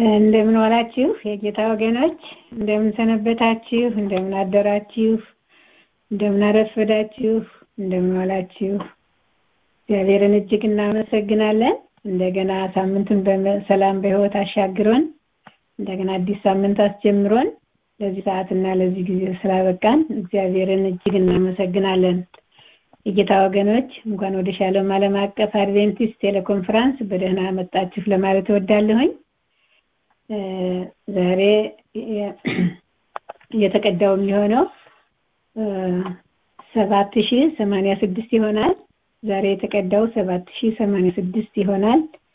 እንደምን ዋላችሁ የጌታ ወገኖች፣ እንደምን ሰነበታችሁ፣ እንደምን አደራችሁ፣ እንደምን አረፈዳችሁ፣ እንደምን ዋላችሁ። እግዚአብሔርን እጅግ እናመሰግናለን። እንደገና ሳምንቱን በሰላም በሕይወት አሻግሮን እንደገና አዲስ ሳምንት አስጀምሮን ለዚህ ሰዓትና ለዚህ ጊዜ ስላበቃን እግዚአብሔርን እጅግ እናመሰግናለን። የጌታ ወገኖች እንኳን ወደ ሻሎም ዓለም አቀፍ አድቬንቲስት ቴሌኮንፈረንስ በደህና መጣችሁ ለማለት እወዳለሁኝ። ዛሬ የተቀዳው የሚሆነው ሰባት ሺህ ሰማንያ ስድስት ይሆናል። ዛሬ የተቀዳው ሰባት ሺህ ሰማንያ ስድስት ይሆናል።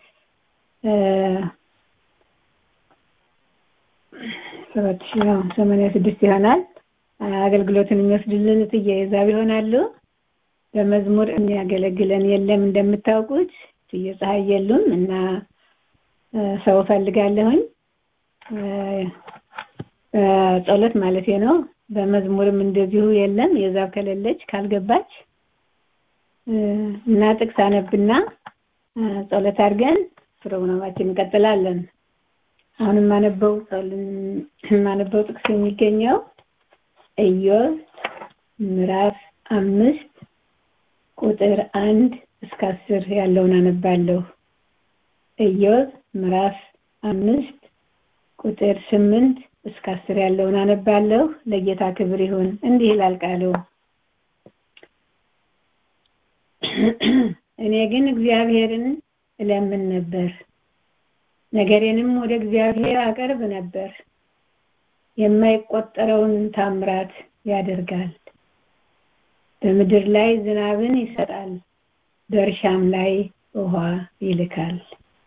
ሰባት ሺህ ሰማንያ ስድስት ይሆናል። አገልግሎትን የሚወስድልን እትዬ ይዛብ ይሆናሉ። በመዝሙር የሚያገለግለን የለም እንደምታውቁት እትዬ ፀሐይ የሉም እና ሰው ፈልጋለሁኝ ጸሎት ማለት ነው። በመዝሙርም እንደዚሁ የለም የዛብ ከሌለች ካልገባች እና ጥቅስ አነብና ጸሎት አድርገን ፕሮግራማችን እንቀጥላለን። አሁን የማነበው የማነበው ጥቅስ የሚገኘው ኢዮብ ምዕራፍ አምስት ቁጥር አንድ እስከ አስር ያለውን አነባለሁ። ኢዮብ ምዕራፍ አምስት ቁጥር ስምንት እስከ አስር ያለውን አነባለሁ። ለጌታ ክብር ይሁን። እንዲህ ይላል ቃሉ። እኔ ግን እግዚአብሔርን እለምን ነበር፣ ነገሬንም ወደ እግዚአብሔር አቀርብ ነበር። የማይቆጠረውን ታምራት ያደርጋል። በምድር ላይ ዝናብን ይሰጣል፣ በእርሻም ላይ ውሃ ይልካል።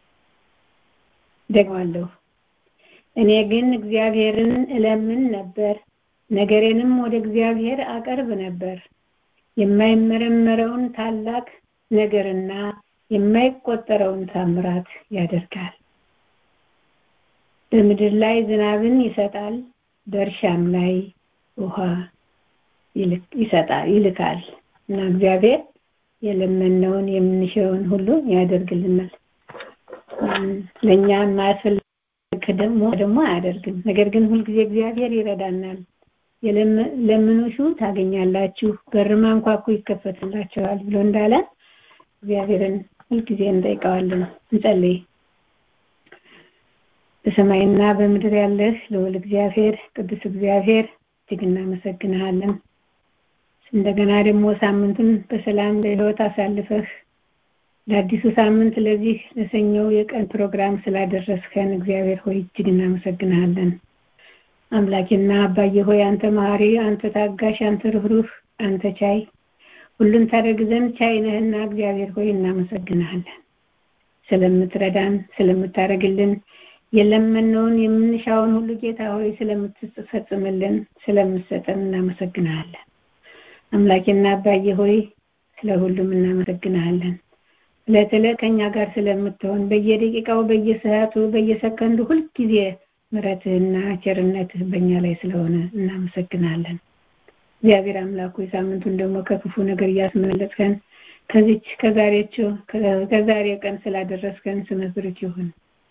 ደግማለሁ። እኔ ግን እግዚአብሔርን እለምን ነበር፣ ነገሬንም ወደ እግዚአብሔር አቀርብ ነበር። የማይመረመረውን ታላቅ ነገርና የማይቆጠረውን ታምራት ያደርጋል። በምድር ላይ ዝናብን ይሰጣል፣ በእርሻም ላይ ውሃ ይሰጣል ይልካል እና እግዚአብሔር የለመነውን የምንሽውን ሁሉ ያደርግልናል። ለእኛ የማያስፈልግ ደግሞ ደግሞ አያደርግም። ነገር ግን ሁልጊዜ እግዚአብሔር ይረዳናል። ለምኑሹ ታገኛላችሁ፣ በር አንኳኩ ይከፈትላችኋል ብሎ እንዳለ እግዚአብሔርን ሁልጊዜ እንጠይቀዋለን። እንጸልይ። በሰማይና በምድር ያለህ ልዑል እግዚአብሔር ቅዱስ እግዚአብሔር እጅግ እናመሰግንሃለን። እንደገና ደግሞ ሳምንቱን በሰላም በሕይወት አሳልፈህ ለአዲሱ ሳምንት ለዚህ ለሰኞው የቀን ፕሮግራም ስላደረስከን እግዚአብሔር ሆይ እጅግ እናመሰግንሃለን። አምላኬና አባዬ ሆይ አንተ መሐሪ፣ አንተ ታጋሽ፣ አንተ ርኅሩህ፣ አንተ ቻይ ሁሉን ታደርግ ዘንድ ቻይ ነህና እግዚአብሔር ሆይ እናመሰግንሃለን። ስለምትረዳን፣ ስለምታደርግልን የለመነውን የምንሻውን ሁሉ ጌታ ሆይ ስለምትፈጽምልን፣ ስለምትሰጠን እናመሰግንሃለን። አምላኬና አባዬ ሆይ ስለ ሁሉም እናመሰግንሃለን። ዕለት ዕለት ከእኛ ጋር ስለምትሆን በየደቂቃው በየሰዓቱ በየሰከንዱ ሁልጊዜ ምሕረትህና ቸርነትህ በእኛ ላይ ስለሆነ እናመሰግናለን። እግዚአብሔር አምላክ ሆይ ሳምንቱን ደግሞ ከክፉ ነገር እያስመለጥከን ከዚች ከዛሬችው ከዛሬ ቀን ስላደረስከን ስምህ ብሩክ ይሁን።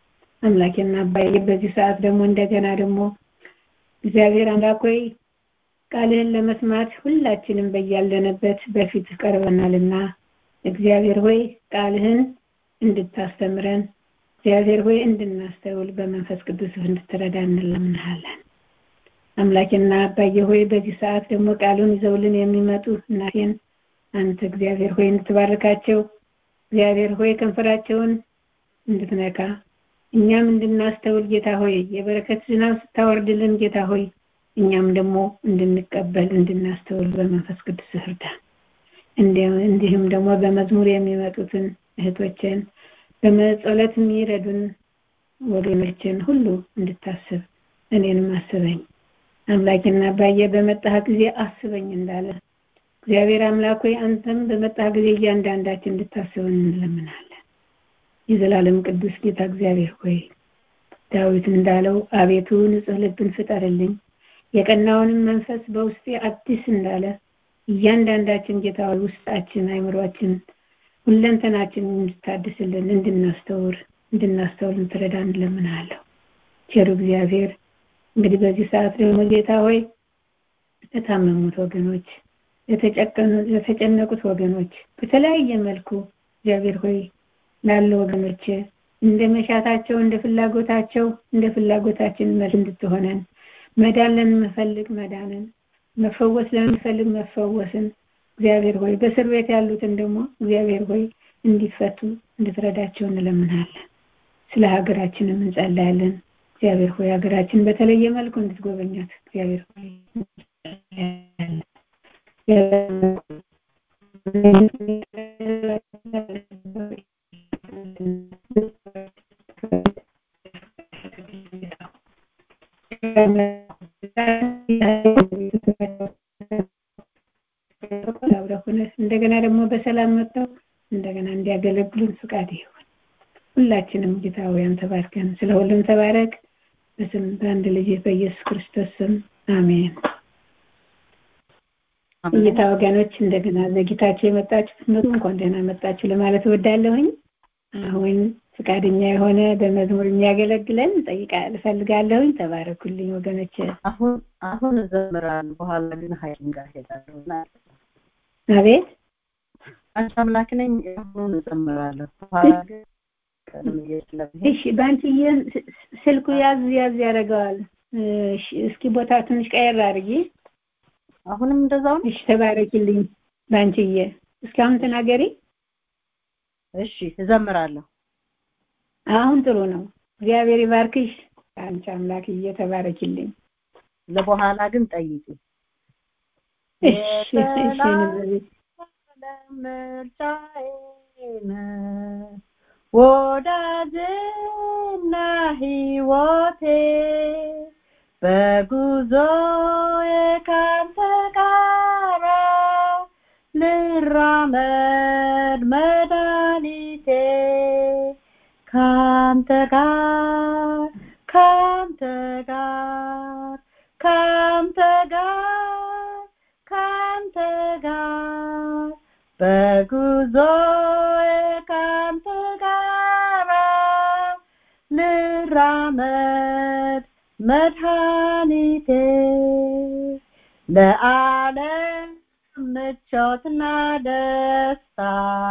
አምላኬና አባዬ በዚህ ሰዓት ደግሞ እንደገና ደግሞ እግዚአብሔር አምላክ ሆይ ቃልህን ለመስማት ሁላችንም በያለንበት በፊት ቀርበናልና እግዚአብሔር ሆይ ቃልህን እንድታስተምረን እግዚአብሔር ሆይ እንድናስተውል በመንፈስ ቅዱስ እንድትረዳ እንለምንሃለን። አምላኬና አባዬ ሆይ በዚህ ሰዓት ደግሞ ቃሉን ይዘውልን የሚመጡ እናቴን አንተ እግዚአብሔር ሆይ እንድትባርካቸው እግዚአብሔር ሆይ ከንፈራቸውን እንድትነካ እኛም እንድናስተውል ጌታ ሆይ የበረከት ዝናብ ስታወርድልን ጌታ ሆይ እኛም ደግሞ እንድንቀበል እንድናስተውል በመንፈስ ቅዱስ እርዳን። እንዲሁም ደግሞ በመዝሙር የሚመጡትን እህቶችን በመጸሎት የሚረዱን ወገኖችን ሁሉ እንድታስብ እኔንም አስበኝ። አምላኬና አባዬ በመጣህ ጊዜ አስበኝ እንዳለ እግዚአብሔር አምላክ ሆይ አንተም በመጣህ ጊዜ እያንዳንዳችን እንድታስበን እንለምናለን። የዘላለም ቅዱስ ጌታ እግዚአብሔር ሆይ ዳዊት እንዳለው አቤቱ ንጹሕ ልብን ፍጠርልኝ የቀናውንም መንፈስ በውስጤ አዲስ እንዳለ እያንዳንዳችን ጌታ ሆይ ውስጣችን አይምሯችን ሁለንተናችን እንድታድስልን እንድናስተውር እንድናስተውል እንትረዳ እንለምናለሁ። ቸሩ እግዚአብሔር እንግዲህ በዚህ ሰዓት ደግሞ ጌታ ሆይ ለታመሙት ወገኖች ለተጨቀኑ ለተጨነቁት ወገኖች በተለያየ መልኩ እግዚአብሔር ሆይ ላሉ ወገኖች እንደ መሻታቸው እንደ ፍላጎታቸው እንደ ፍላጎታችን መልስ እንድትሆነን መዳን ለምንፈልግ መዳንን መፈወስ ለምንፈልግ መፈወስን እግዚአብሔር ሆይ በእስር ቤት ያሉትን ደግሞ እግዚአብሔር ሆይ እንዲፈቱ እንድትረዳቸው እንለምናለን። ስለ ሀገራችንም እንጸልያለን። እግዚአብሔር ሆይ ሀገራችን በተለየ መልኩ እንድትጎበኛት እግዚአብሔር ሆይ እንደገና ደግሞ በሰላም መጥተው እንደገና እንዲያገለግሉን ፍቃድ ይሁን። ሁላችንም ጌታ ሆይ አንተ ባርከን። ስለ ሁሉም ተባረክ። በስም በአንድ ልጅ በኢየሱስ ክርስቶስ ስም አሜን። እይታ ወገኖች እንደገና ዘግይታችሁ የመጣችሁ ኑ እንኳን ደህና መጣችሁ ለማለት እወዳለሁኝ። አሁን ፍቃደኛ የሆነ በመዝሙር የሚያገለግለን ጠይቃ እፈልጋለሁኝ። ተባረኩልኝ ወገኖች። አሁን አሁን እዘምራለሁ፣ በኋላ ግን ሐኪም ጋር ሄዳለሁ እና አቤት አንቺ አምላክ ነኝ። አሁን እዘምራለሁ፣ በኋላ ግን ቀድሜ ስለምሄድ እሺ፣ በአንቺዬ ስልኩ ያዝ ያዝ ያደርገዋል። እሺ፣ እስኪ ቦታ ትንሽ ቀየር አድርጊ። አሁንም እንደዛው ነው። እሺ፣ ተባረኪልኝ በአንቺዬ። እስካሁን ተናገሪ። እሺ፣ እዘምራለሁ። አሁን ጥሩ ነው። እግዚአብሔር ይባርክሽ። አንቺ አምላክዬ ተባረኪልኝ። ለበኋላ ግን ጠይቂ። እሺ፣ እሺ፣ ንብረቤት ምርጫዬ ነህ ወዳጅና ሕይወቴ በጉዞዬ ካንተ ጋራ ልራመድ መድኃኒቴ ካንተ ጋር ካንተ ጋር ካንተ ጋር ካንተ ጋር በጉዞዬ ካንተ ጋራ ልራመድ መድኃኒቴ ለዓለም ምቾትና ደስታ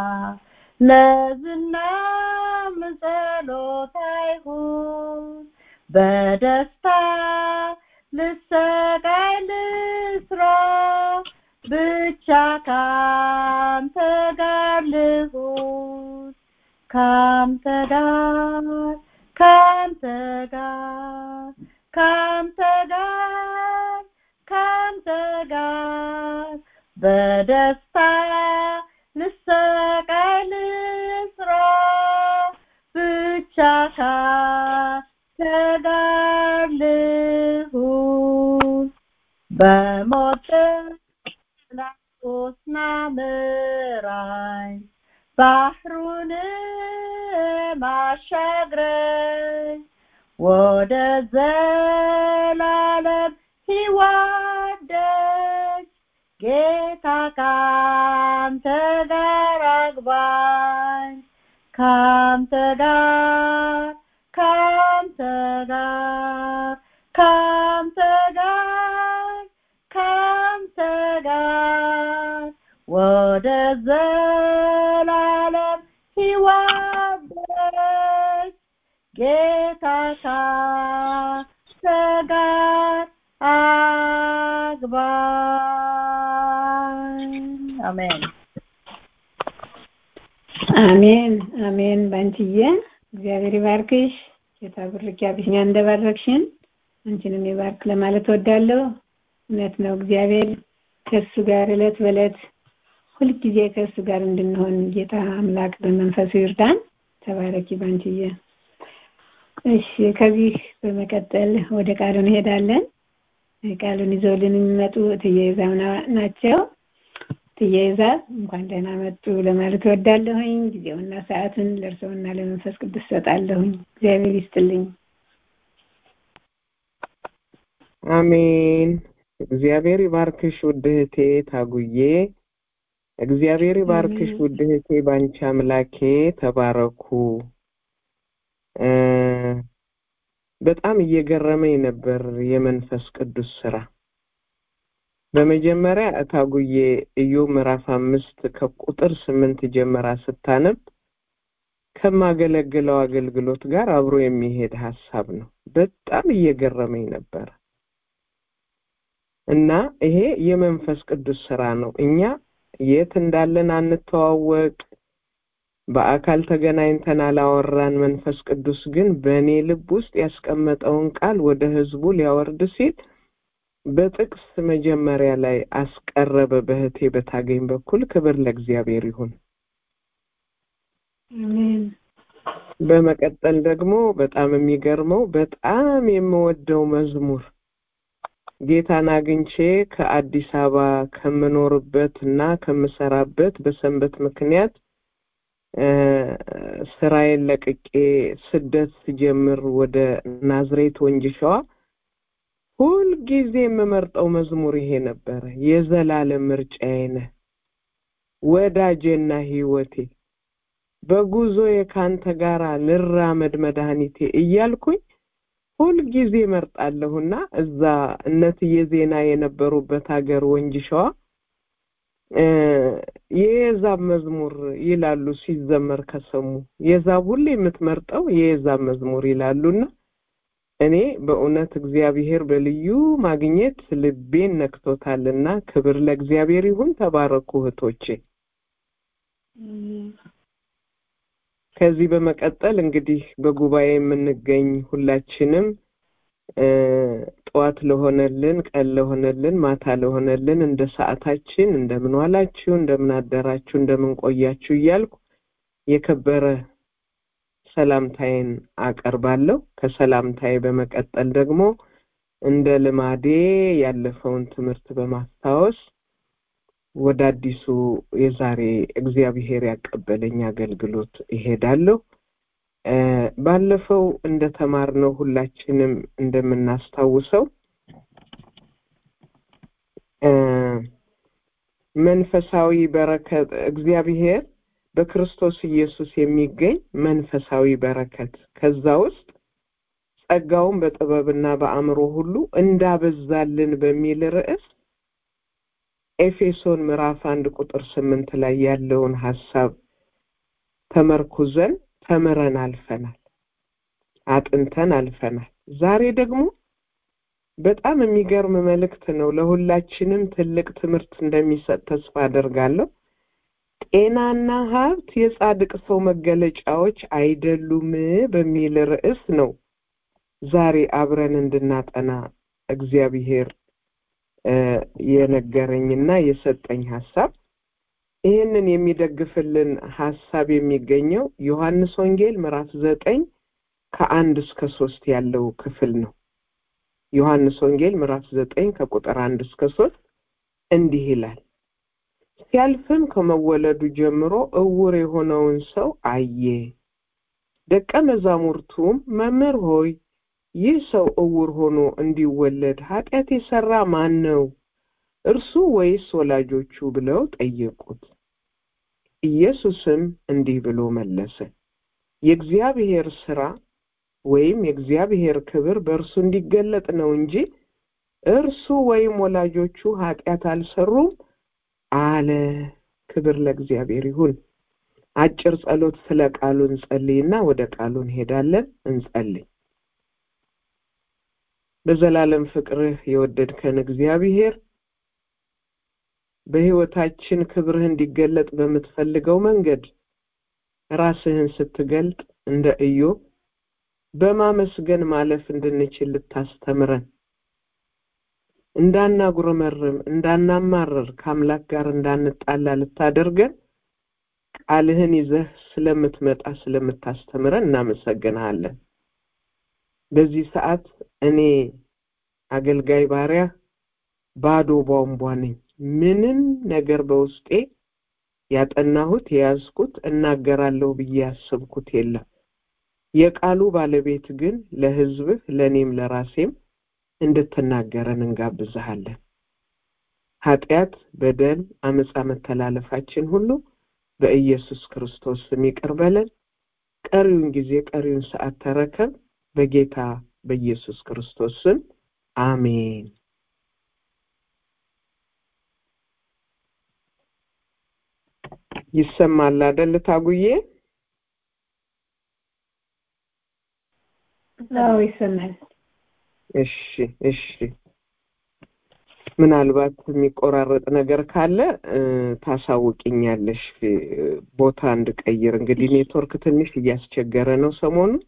ለዝናም ጸሎት አይሁን በደስታ ልሰቃይ ልስራ ብቻ ካንተ ጋር ልሁን ካንተ ጋር ካንተ ጋር ካንተ ጋር ካንተ ጋር በደስታ ልሰቃይ ልስራ ብቻ ካንተ ጋር ልሁን በሞት ላቆስና ምራኝ ባህሩን ማሻግረኝ ወደ ዘላለም ሕይወት ደጅ ጌታ ካንተ ጋር አግባኝ ካንተ ጋር ካንተ ጋር ካንተ ጋር ካንተ ጋር ወደ ዘላለም ሕይወት ደጅ ጌታ ካንተ ጋር አግባኝ። አሜን። አሜን አሜን። ባንቺዬ እግዚአብሔር ይባርክሽ። ጌታ ብርክ ያብሽኛ እንደባረክሽን አንቺንም ይባርክ ለማለት ወዳለሁ። እውነት ነው እግዚአብሔር ከእሱ ጋር እለት በእለት ሁልጊዜ ከእሱ ጋር እንድንሆን ጌታ አምላክ በመንፈሱ ይርዳን። ተባረኪ ባንቺዬ። እሺ ከዚህ በመቀጠል ወደ ቃሉ እንሄዳለን። ቃሉን ይዘውልን የሚመጡ እትዬ ይዛው ናቸው። እትዬ ይዛብ እንኳን ደህና መጡ ለማለት እወዳለሁኝ። ጊዜውና ሰዓቱን ለእርስዎና ለመንፈስ ቅዱስ ሰጣለሁኝ። እግዚአብሔር ይስጥልኝ። አሜን። እግዚአብሔር ይባርክሽ ውድ እህቴ ታጉዬ። እግዚአብሔር ይባርክሽ አሜን። ውድ እህቴ ባንቺ አምላኬ። ተባረኩ። እ በጣም እየገረመኝ ነበር የመንፈስ ቅዱስ ስራ። በመጀመሪያ እታጉዬ ኢዮብ ምዕራፍ አምስት ከቁጥር ስምንት ጀምራ ስታነብ ከማገለግለው አገልግሎት ጋር አብሮ የሚሄድ ሀሳብ ነው። በጣም እየገረመኝ ነበር እና ይሄ የመንፈስ ቅዱስ ስራ ነው። እኛ የት እንዳለን አንተዋወቅ፣ በአካል ተገናኝተን አላወራን። መንፈስ ቅዱስ ግን በእኔ ልብ ውስጥ ያስቀመጠውን ቃል ወደ ህዝቡ ሊያወርድ ሲል በጥቅስ መጀመሪያ ላይ አስቀረበ በእህቴ በታገኝ በኩል። ክብር ለእግዚአብሔር ይሁን። አሜን በመቀጠል ደግሞ በጣም የሚገርመው በጣም የምወደው መዝሙር ጌታን አግኝቼ ከአዲስ አበባ ከምኖርበት እና ከምሰራበት በሰንበት ምክንያት ስራዬን ለቅቄ ስደት ስጀምር ወደ ናዝሬት ወንጂ ሸዋ ሁልጊዜ የምመርጠው መዝሙር ይሄ ነበረ። የዘላለም ምርጫዬ ነህ ወዳጄና ህይወቴ በጉዞዬ ካንተ ጋር ልራመድ መድኃኒቴ እያልኩኝ ሁልጊዜ መርጣለሁና እዛ እነትዬ ዜና የነበሩበት ሀገር ወንጂ ሸዋ የዛብ መዝሙር ይላሉ ሲዘመር ከሰሙ የዛብ ሁሌ የምትመርጠው የዛብ መዝሙር ይላሉና እኔ በእውነት እግዚአብሔር በልዩ ማግኘት ልቤን ነክቶታልና ክብር ለእግዚአብሔር ይሁን። ተባረኩ እህቶቼ። ከዚህ በመቀጠል እንግዲህ በጉባኤ የምንገኝ ሁላችንም ጠዋት ለሆነልን፣ ቀን ለሆነልን፣ ማታ ለሆነልን እንደ ሰዓታችን እንደምን ዋላችሁ፣ እንደምን አደራችሁ፣ እንደምን ቆያችሁ እያልኩ የከበረ ሰላምታዬን አቀርባለሁ። ከሰላምታዬ በመቀጠል ደግሞ እንደ ልማዴ ያለፈውን ትምህርት በማስታወስ ወደ አዲሱ የዛሬ እግዚአብሔር ያቀበለኝ አገልግሎት ይሄዳለሁ። ባለፈው እንደተማርነው ሁላችንም እንደምናስታውሰው መንፈሳዊ በረከት እግዚአብሔር በክርስቶስ ኢየሱስ የሚገኝ መንፈሳዊ በረከት ከዛ ውስጥ ጸጋውን በጥበብና በአእምሮ ሁሉ እንዳበዛልን በሚል ርዕስ ኤፌሶን ምዕራፍ አንድ ቁጥር ስምንት ላይ ያለውን ሀሳብ ተመርኩዘን ተምረን አልፈናል፣ አጥንተን አልፈናል። ዛሬ ደግሞ በጣም የሚገርም መልእክት ነው። ለሁላችንም ትልቅ ትምህርት እንደሚሰጥ ተስፋ አደርጋለሁ። ጤናና ሀብት የጻድቅ ሰው መገለጫዎች አይደሉም በሚል ርዕስ ነው ዛሬ አብረን እንድናጠና እግዚአብሔር የነገረኝና የሰጠኝ ሀሳብ። ይህንን የሚደግፍልን ሀሳብ የሚገኘው ዮሐንስ ወንጌል ምዕራፍ ዘጠኝ ከአንድ እስከ ሶስት ያለው ክፍል ነው። ዮሐንስ ወንጌል ምዕራፍ ዘጠኝ ከቁጥር አንድ እስከ ሶስት እንዲህ ይላል። ሲያልፍም ከመወለዱ ጀምሮ እውር የሆነውን ሰው አየ። ደቀ መዛሙርቱም መምህር ሆይ ይህ ሰው እውር ሆኖ እንዲወለድ ኃጢአት የሰራ ማን ነው? እርሱ ወይስ ወላጆቹ? ብለው ጠየቁት። ኢየሱስም እንዲህ ብሎ መለሰ፣ የእግዚአብሔር ስራ ወይም የእግዚአብሔር ክብር በእርሱ እንዲገለጥ ነው እንጂ እርሱ ወይም ወላጆቹ ኃጢአት አልሰሩም አለ። ክብር ለእግዚአብሔር ይሁን። አጭር ጸሎት ስለ ቃሉ እንጸልይና ወደ ቃሉ እንሄዳለን። እንጸልይ። በዘላለም ፍቅርህ የወደድከን እግዚአብሔር በሕይወታችን ክብርህ እንዲገለጥ በምትፈልገው መንገድ ራስህን ስትገልጥ እንደ ኢዮብ በማመስገን ማለፍ እንድንችል ልታስተምረን እንዳናጉረመርም እንዳናማረር ከአምላክ ጋር እንዳንጣላ ልታደርገን ቃልህን ይዘህ ስለምትመጣ ስለምታስተምረን እናመሰግንሃለን። በዚህ ሰዓት እኔ አገልጋይ ባሪያ ባዶ ቧንቧ ነኝ። ምንም ነገር በውስጤ ያጠናሁት የያዝኩት እናገራለሁ ብዬ ያሰብኩት የለም። የቃሉ ባለቤት ግን ለሕዝብህ ለእኔም ለራሴም እንድትናገረን እንጋብዝሃለን። ኃጢአት፣ በደል፣ አመፃ፣ መተላለፋችን ሁሉ በኢየሱስ ክርስቶስ ስም ይቅር በለን። ቀሪውን ጊዜ ቀሪውን ሰዓት ተረከብ። በጌታ በኢየሱስ ክርስቶስ ስም አሜን። ይሰማል አይደል ታጉዬ? አዎ ይሰማል። እሺ እሺ። ምናልባት የሚቆራረጥ ነገር ካለ እ፣ ታሳውቂኛለሽ እ፣ ቦታ እንድቀይር። እንግዲህ ኔትወርክ ትንሽ እያስቸገረ ነው ሰሞኑን።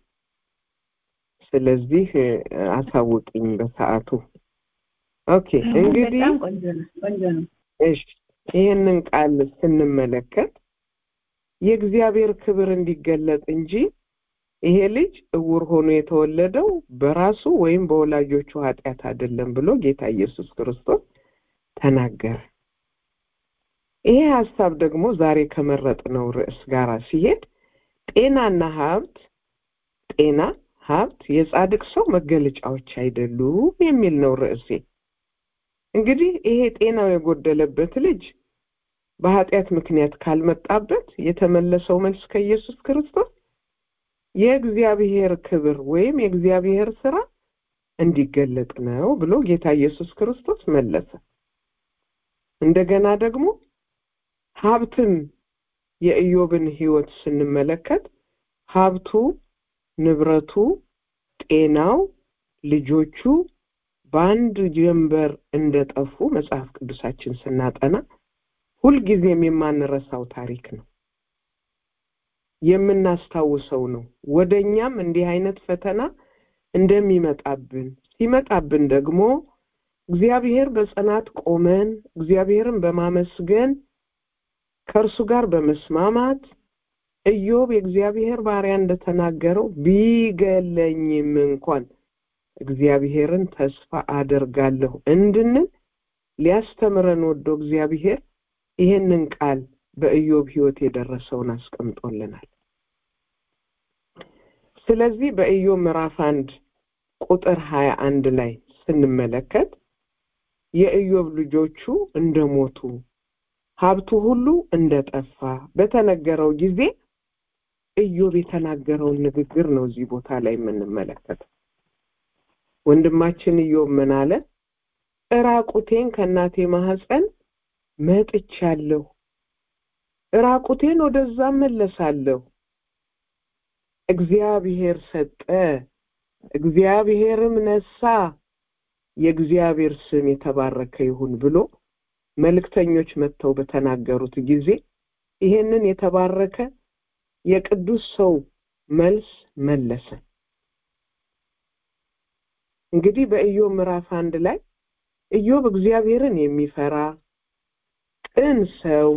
ስለዚህ እ፣ አሳውቂኝ በሰዓቱ። ኦኬ እንግዲህ በጣም ቆንጆ ነው ቆንጆ ነው። እሺ ይህንን ቃል ስንመለከት የእግዚአብሔር ክብር እንዲገለጥ እንጂ ይሄ ልጅ እውር ሆኖ የተወለደው በራሱ ወይም በወላጆቹ ኃጢአት አይደለም ብሎ ጌታ ኢየሱስ ክርስቶስ ተናገረ። ይሄ ሀሳብ ደግሞ ዛሬ ከመረጥነው ርዕስ ጋር ሲሄድ ጤናና ሀብት ጤና ሀብት የጻድቅ ሰው መገለጫዎች አይደሉም የሚል ነው ርዕሴ። እንግዲህ ይሄ ጤናው የጎደለበት ልጅ በኃጢአት ምክንያት ካልመጣበት የተመለሰው መልስ ከኢየሱስ ክርስቶስ የእግዚአብሔር ክብር ወይም የእግዚአብሔር ስራ እንዲገለጥ ነው ብሎ ጌታ ኢየሱስ ክርስቶስ መለሰ። እንደገና ደግሞ ሀብትም የኢዮብን ሕይወት ስንመለከት ሀብቱ፣ ንብረቱ፣ ጤናው፣ ልጆቹ በአንድ ጀንበር እንደጠፉ መጽሐፍ ቅዱሳችን ስናጠና ሁልጊዜም የማንረሳው ታሪክ ነው። የምናስታውሰው ነው። ወደ እኛም እንዲህ አይነት ፈተና እንደሚመጣብን ሲመጣብን ደግሞ እግዚአብሔር በጽናት ቆመን እግዚአብሔርን በማመስገን ከእርሱ ጋር በመስማማት ኢዮብ የእግዚአብሔር ባሪያ እንደተናገረው ቢገለኝም እንኳን እግዚአብሔርን ተስፋ አደርጋለሁ እንድንል ሊያስተምረን ወዶ እግዚአብሔር ይህንን ቃል በኢዮብ ሕይወት የደረሰውን አስቀምጦልናል። ስለዚህ በኢዮብ ምዕራፍ አንድ ቁጥር ሀያ አንድ ላይ ስንመለከት የኢዮብ ልጆቹ እንደሞቱ ሀብቱ ሁሉ እንደጠፋ በተነገረው ጊዜ ኢዮብ የተናገረውን ንግግር ነው እዚህ ቦታ ላይ የምንመለከተው። ወንድማችን ኢዮብ ምን አለ? እራቁቴን ከእናቴ ማህፀን መጥቻለሁ፣ እራቁቴን ወደዛ መለሳለሁ። እግዚአብሔር ሰጠ፣ እግዚአብሔርም ነሳ፣ የእግዚአብሔር ስም የተባረከ ይሁን ብሎ መልእክተኞች መጥተው በተናገሩት ጊዜ ይሄንን የተባረከ የቅዱስ ሰው መልስ መለሰ። እንግዲህ በኢዮብ ምዕራፍ አንድ ላይ ኢዮብ እግዚአብሔርን የሚፈራ ቅን ሰው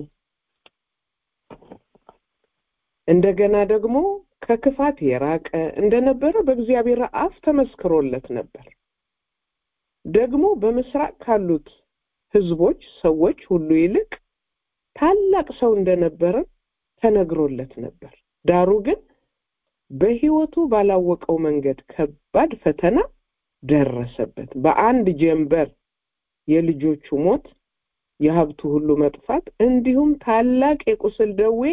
እንደገና ደግሞ ከክፋት የራቀ እንደነበረ በእግዚአብሔር አፍ ተመስክሮለት ነበር። ደግሞ በምስራቅ ካሉት ሕዝቦች ሰዎች ሁሉ ይልቅ ታላቅ ሰው እንደነበረ ተነግሮለት ነበር። ዳሩ ግን በሕይወቱ ባላወቀው መንገድ ከባድ ፈተና ደረሰበት። በአንድ ጀንበር የልጆቹ ሞት፣ የሀብቱ ሁሉ መጥፋት እንዲሁም ታላቅ የቁስል ደዌ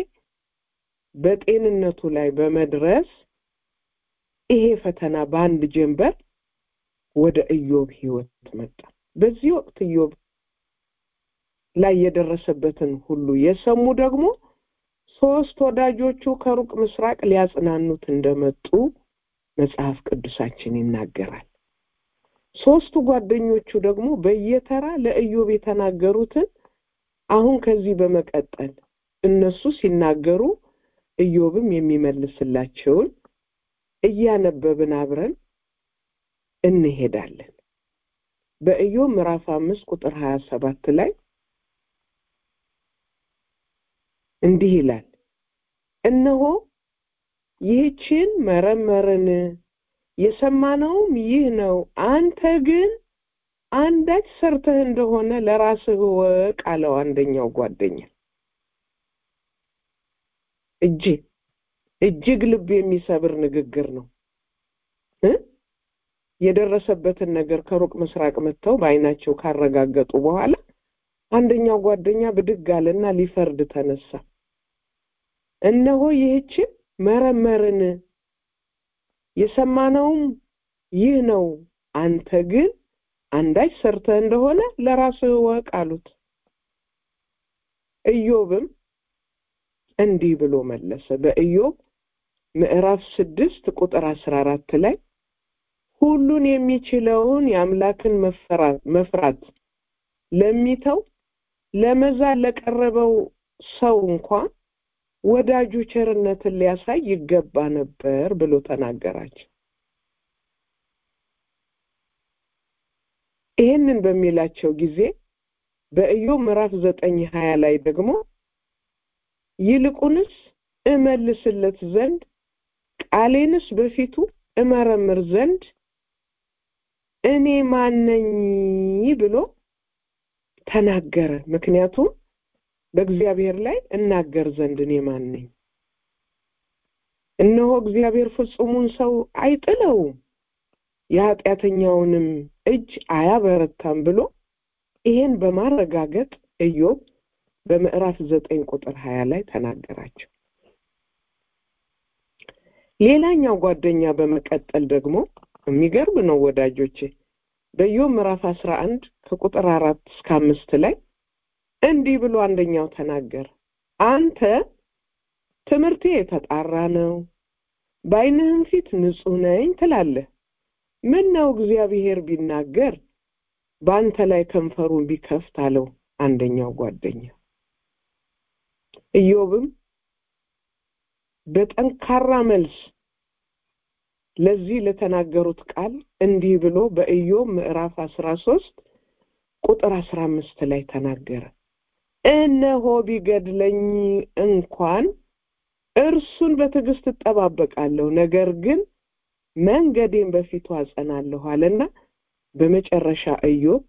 በጤንነቱ ላይ በመድረስ ይሄ ፈተና በአንድ ጀንበር ወደ ኢዮብ ሕይወት መጣ። በዚህ ወቅት ኢዮብ ላይ የደረሰበትን ሁሉ የሰሙ ደግሞ ሶስት ወዳጆቹ ከሩቅ ምስራቅ ሊያጽናኑት እንደመጡ መጽሐፍ ቅዱሳችን ይናገራል። ሶስቱ ጓደኞቹ ደግሞ በየተራ ለኢዮብ የተናገሩትን አሁን ከዚህ በመቀጠል እነሱ ሲናገሩ ኢዮብም የሚመልስላቸውን እያነበብን አብረን እንሄዳለን። በኢዮብ ምዕራፍ አምስት ቁጥር ሀያ ሰባት ላይ እንዲህ ይላል፣ እነሆ ይህችን መረመርን የሰማነውም ይህ ነው። አንተ ግን አንዳች ሰርተህ እንደሆነ ለራስህ ወቅ አለው አንደኛው ጓደኛ። እጅግ እጅግ ልብ የሚሰብር ንግግር ነው እ የደረሰበትን ነገር ከሩቅ ምስራቅ መጥተው በዓይናቸው ካረጋገጡ በኋላ አንደኛው ጓደኛ ብድግ አለና ሊፈርድ ተነሳ። እነሆ ይህችን መረመርን የሰማነውም ይህ ነው አንተ ግን አንዳች ሰርተህ እንደሆነ ለራስህ እወቅ አሉት ኢዮብም እንዲህ ብሎ መለሰ በኢዮብ ምዕራፍ ስድስት ቁጥር አስራ አራት ላይ ሁሉን የሚችለውን የአምላክን መፍራት ለሚተው ለመዛል ለቀረበው ሰው እንኳን ወዳጁ ቸርነትን ሊያሳይ ይገባ ነበር ብሎ ተናገራቸው ይህንን በሚላቸው ጊዜ በኢዮብ ምዕራፍ ዘጠኝ ሀያ ላይ ደግሞ ይልቁንስ እመልስለት ዘንድ ቃሌንስ በፊቱ እመረምር ዘንድ እኔ ማነኝ ብሎ ተናገረ ምክንያቱም በእግዚአብሔር ላይ እናገር ዘንድ እኔ ማን ነኝ እነሆ እግዚአብሔር ፍጹሙን ሰው አይጥለውም የኃጢአተኛውንም እጅ አያበረታም ብሎ ይሄን በማረጋገጥ ኢዮብ በምዕራፍ ዘጠኝ ቁጥር ሀያ ላይ ተናገራቸው ሌላኛው ጓደኛ በመቀጠል ደግሞ የሚገርም ነው ወዳጆቼ በኢዮብ ምዕራፍ አስራ አንድ ከቁጥር አራት እስከ አምስት ላይ እንዲህ ብሎ አንደኛው ተናገር አንተ ትምህርቴ የተጣራ ነው በአይንህም ፊት ንጹህ ነኝ ትላለህ ምን ነው እግዚአብሔር ቢናገር በአንተ ላይ ከንፈሩን ቢከፍት አለው አንደኛው ጓደኛ ኢዮብም በጠንካራ መልስ ለዚህ ለተናገሩት ቃል እንዲህ ብሎ በኢዮብ ምዕራፍ አስራ ሶስት ቁጥር አስራ አምስት ላይ ተናገረ እነሆ ቢገድለኝ እንኳን እርሱን በትዕግስት እጠባበቃለሁ ነገር ግን መንገዴን በፊቱ አጸናለሁ አለና በመጨረሻ ኢዮብ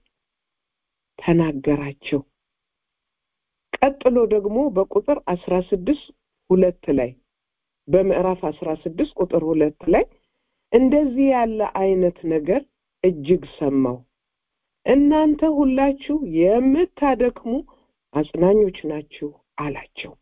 ተናገራቸው ቀጥሎ ደግሞ በቁጥር አስራ ስድስት ሁለት ላይ በምዕራፍ አስራ ስድስት ቁጥር ሁለት ላይ እንደዚህ ያለ አይነት ነገር እጅግ ሰማው እናንተ ሁላችሁ የምታደክሙ አጽናኞች ናችሁ አላቸው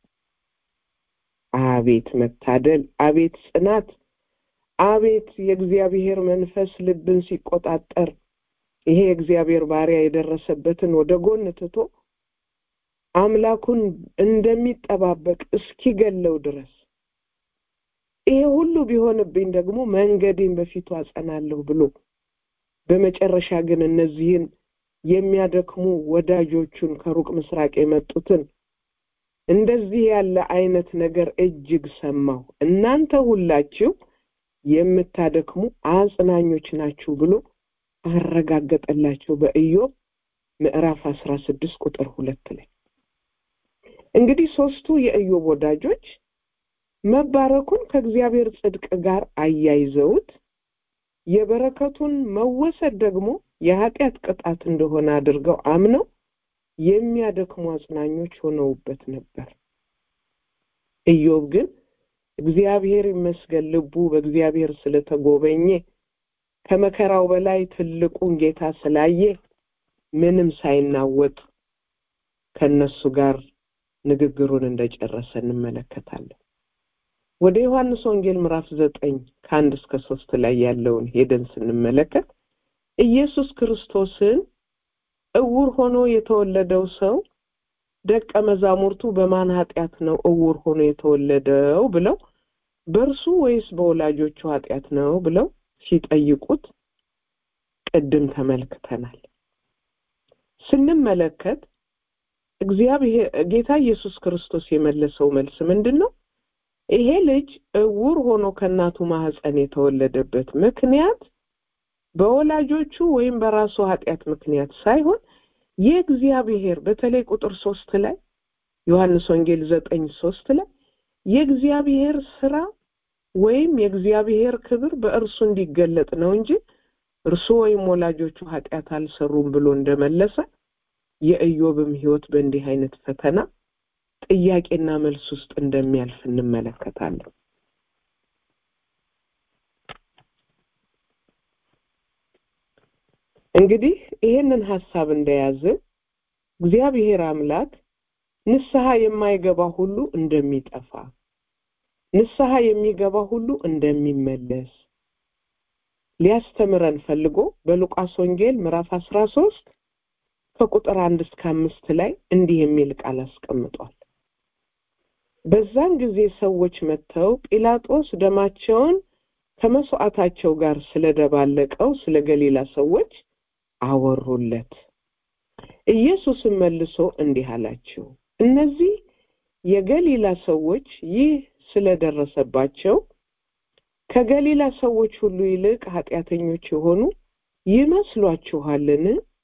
አቤት መታደል አቤት ጽናት አቤት የእግዚአብሔር መንፈስ ልብን ሲቆጣጠር ይሄ የእግዚአብሔር ባሪያ የደረሰበትን ወደ ጎን ትቶ አምላኩን እንደሚጠባበቅ እስኪገለው ድረስ ይሄ ሁሉ ቢሆንብኝ ደግሞ መንገዴን በፊቱ አጸናለሁ ብሎ በመጨረሻ ግን እነዚህን የሚያደክሙ ወዳጆቹን ከሩቅ ምስራቅ የመጡትን እንደዚህ ያለ አይነት ነገር እጅግ ሰማሁ እናንተ ሁላችሁ የምታደክሙ አጽናኞች ናችሁ ብሎ አረጋገጠላቸው በኢዮብ ምዕራፍ አስራ ስድስት ቁጥር ሁለት ላይ እንግዲህ ሶስቱ የኢዮብ ወዳጆች መባረኩን ከእግዚአብሔር ጽድቅ ጋር አያይዘውት የበረከቱን መወሰድ ደግሞ የኃጢአት ቅጣት እንደሆነ አድርገው አምነው የሚያደክሙ አጽናኞች ሆነውበት ነበር ኢዮብ ግን እግዚአብሔር ይመስገን ልቡ በእግዚአብሔር ስለተጎበኘ ከመከራው በላይ ትልቁን ጌታ ስላየ ምንም ሳይናወጥ ከነሱ ጋር ንግግሩን እንደጨረሰ እንመለከታለን ወደ ዮሐንስ ወንጌል ምዕራፍ ዘጠኝ ከአንድ እስከ ሶስት ላይ ያለውን ሄደን ስንመለከት ኢየሱስ ክርስቶስን እውር ሆኖ የተወለደው ሰው ደቀ መዛሙርቱ በማን ኃጢአት ነው እውር ሆኖ የተወለደው ብለው በእርሱ ወይስ በወላጆቹ ኃጢአት ነው ብለው ሲጠይቁት ቅድም ተመልክተናል ስንመለከት እግዚአብሔር ጌታ ኢየሱስ ክርስቶስ የመለሰው መልስ ምንድን ነው ይሄ ልጅ እውር ሆኖ ከእናቱ ማህፀን የተወለደበት ምክንያት በወላጆቹ ወይም በራሱ ኃጢአት ምክንያት ሳይሆን የእግዚአብሔር በተለይ ቁጥር ሶስት ላይ ዮሐንስ ወንጌል ዘጠኝ ሶስት ላይ የእግዚአብሔር ስራ ወይም የእግዚአብሔር ክብር በእርሱ እንዲገለጥ ነው እንጂ እርሱ ወይም ወላጆቹ ኃጢአት አልሰሩም ብሎ እንደመለሰ የኢዮብም ህይወት በእንዲህ አይነት ፈተና ጥያቄና መልስ ውስጥ እንደሚያልፍ እንመለከታለን እንግዲህ ይህንን ሀሳብ እንደያዘ እግዚአብሔር አምላክ ንስሐ የማይገባ ሁሉ እንደሚጠፋ ንስሐ የሚገባ ሁሉ እንደሚመለስ ሊያስተምረን ፈልጎ በሉቃስ ወንጌል ምዕራፍ አስራ ሶስት ከቁጥር አንድ እስከ አምስት ላይ እንዲህ የሚል ቃል አስቀምጧል። በዛን ጊዜ ሰዎች መጥተው ጲላጦስ ደማቸውን ከመስዋዕታቸው ጋር ስለደባለቀው ስለ ገሊላ ሰዎች አወሩለት። ኢየሱስም መልሶ እንዲህ አላቸው፣ እነዚህ የገሊላ ሰዎች ይህ ስለደረሰባቸው ከገሊላ ሰዎች ሁሉ ይልቅ ኃጢአተኞች የሆኑ ይመስሏችኋልን?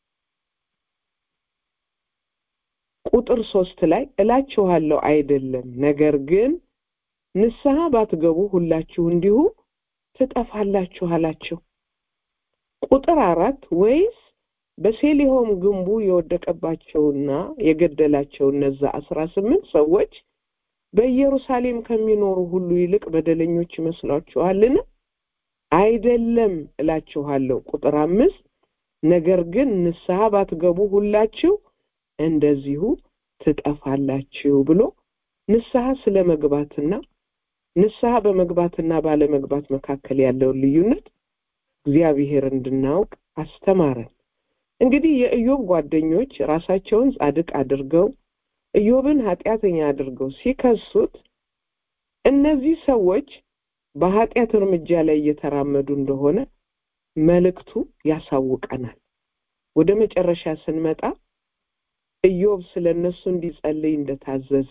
ቁጥር ሶስት ላይ እላችኋለሁ አይደለም፣ ነገር ግን ንስሐ ባትገቡ ሁላችሁ እንዲሁ ትጠፋላችሁ አላቸው። ቁጥር አራት ወይስ በሴሊሆም ግንቡ የወደቀባቸውና የገደላቸው እነዛ አስራ ስምንት ሰዎች በኢየሩሳሌም ከሚኖሩ ሁሉ ይልቅ በደለኞች ይመስሏችኋልን? አይደለም እላችኋለሁ። ቁጥር አምስት ነገር ግን ንስሐ ባትገቡ ሁላችሁ እንደዚሁ ትጠፋላችሁ ብሎ ንስሐ ስለ መግባትና ንስሐ በመግባትና ባለመግባት መካከል ያለውን ልዩነት እግዚአብሔር እንድናውቅ አስተማረን። እንግዲህ የኢዮብ ጓደኞች ራሳቸውን ጻድቅ አድርገው ኢዮብን ኃጢአተኛ አድርገው ሲከሱት እነዚህ ሰዎች በኃጢአት እርምጃ ላይ እየተራመዱ እንደሆነ መልእክቱ ያሳውቀናል። ወደ መጨረሻ ስንመጣ ኢዮብ ስለ እነሱ እንዲጸልይ እንደታዘዘ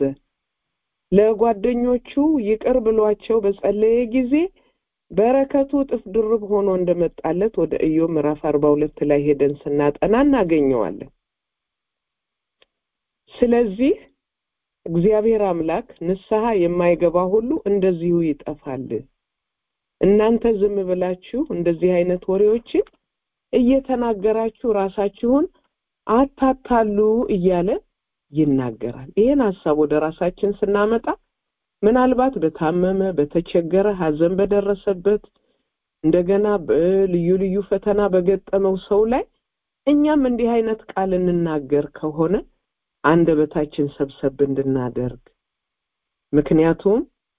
ለጓደኞቹ ይቅር ብሏቸው በጸለየ ጊዜ በረከቱ እጥፍ ድርብ ሆኖ እንደመጣለት ወደ ኢዮብ ምዕራፍ አርባ ሁለት ላይ ሄደን ስናጠና እናገኘዋለን። ስለዚህ እግዚአብሔር አምላክ ንስሐ የማይገባ ሁሉ እንደዚሁ ይጠፋል። እናንተ ዝም ብላችሁ እንደዚህ አይነት ወሬዎችን እየተናገራችሁ ራሳችሁን አታታሉ እያለ ይናገራል። ይህን ሀሳብ ወደ ራሳችን ስናመጣ ምናልባት በታመመ በተቸገረ ሐዘን በደረሰበት እንደገና በልዩ ልዩ ፈተና በገጠመው ሰው ላይ እኛም እንዲህ አይነት ቃል እንናገር ከሆነ አንደበታችን ሰብሰብ እንድናደርግ ምክንያቱም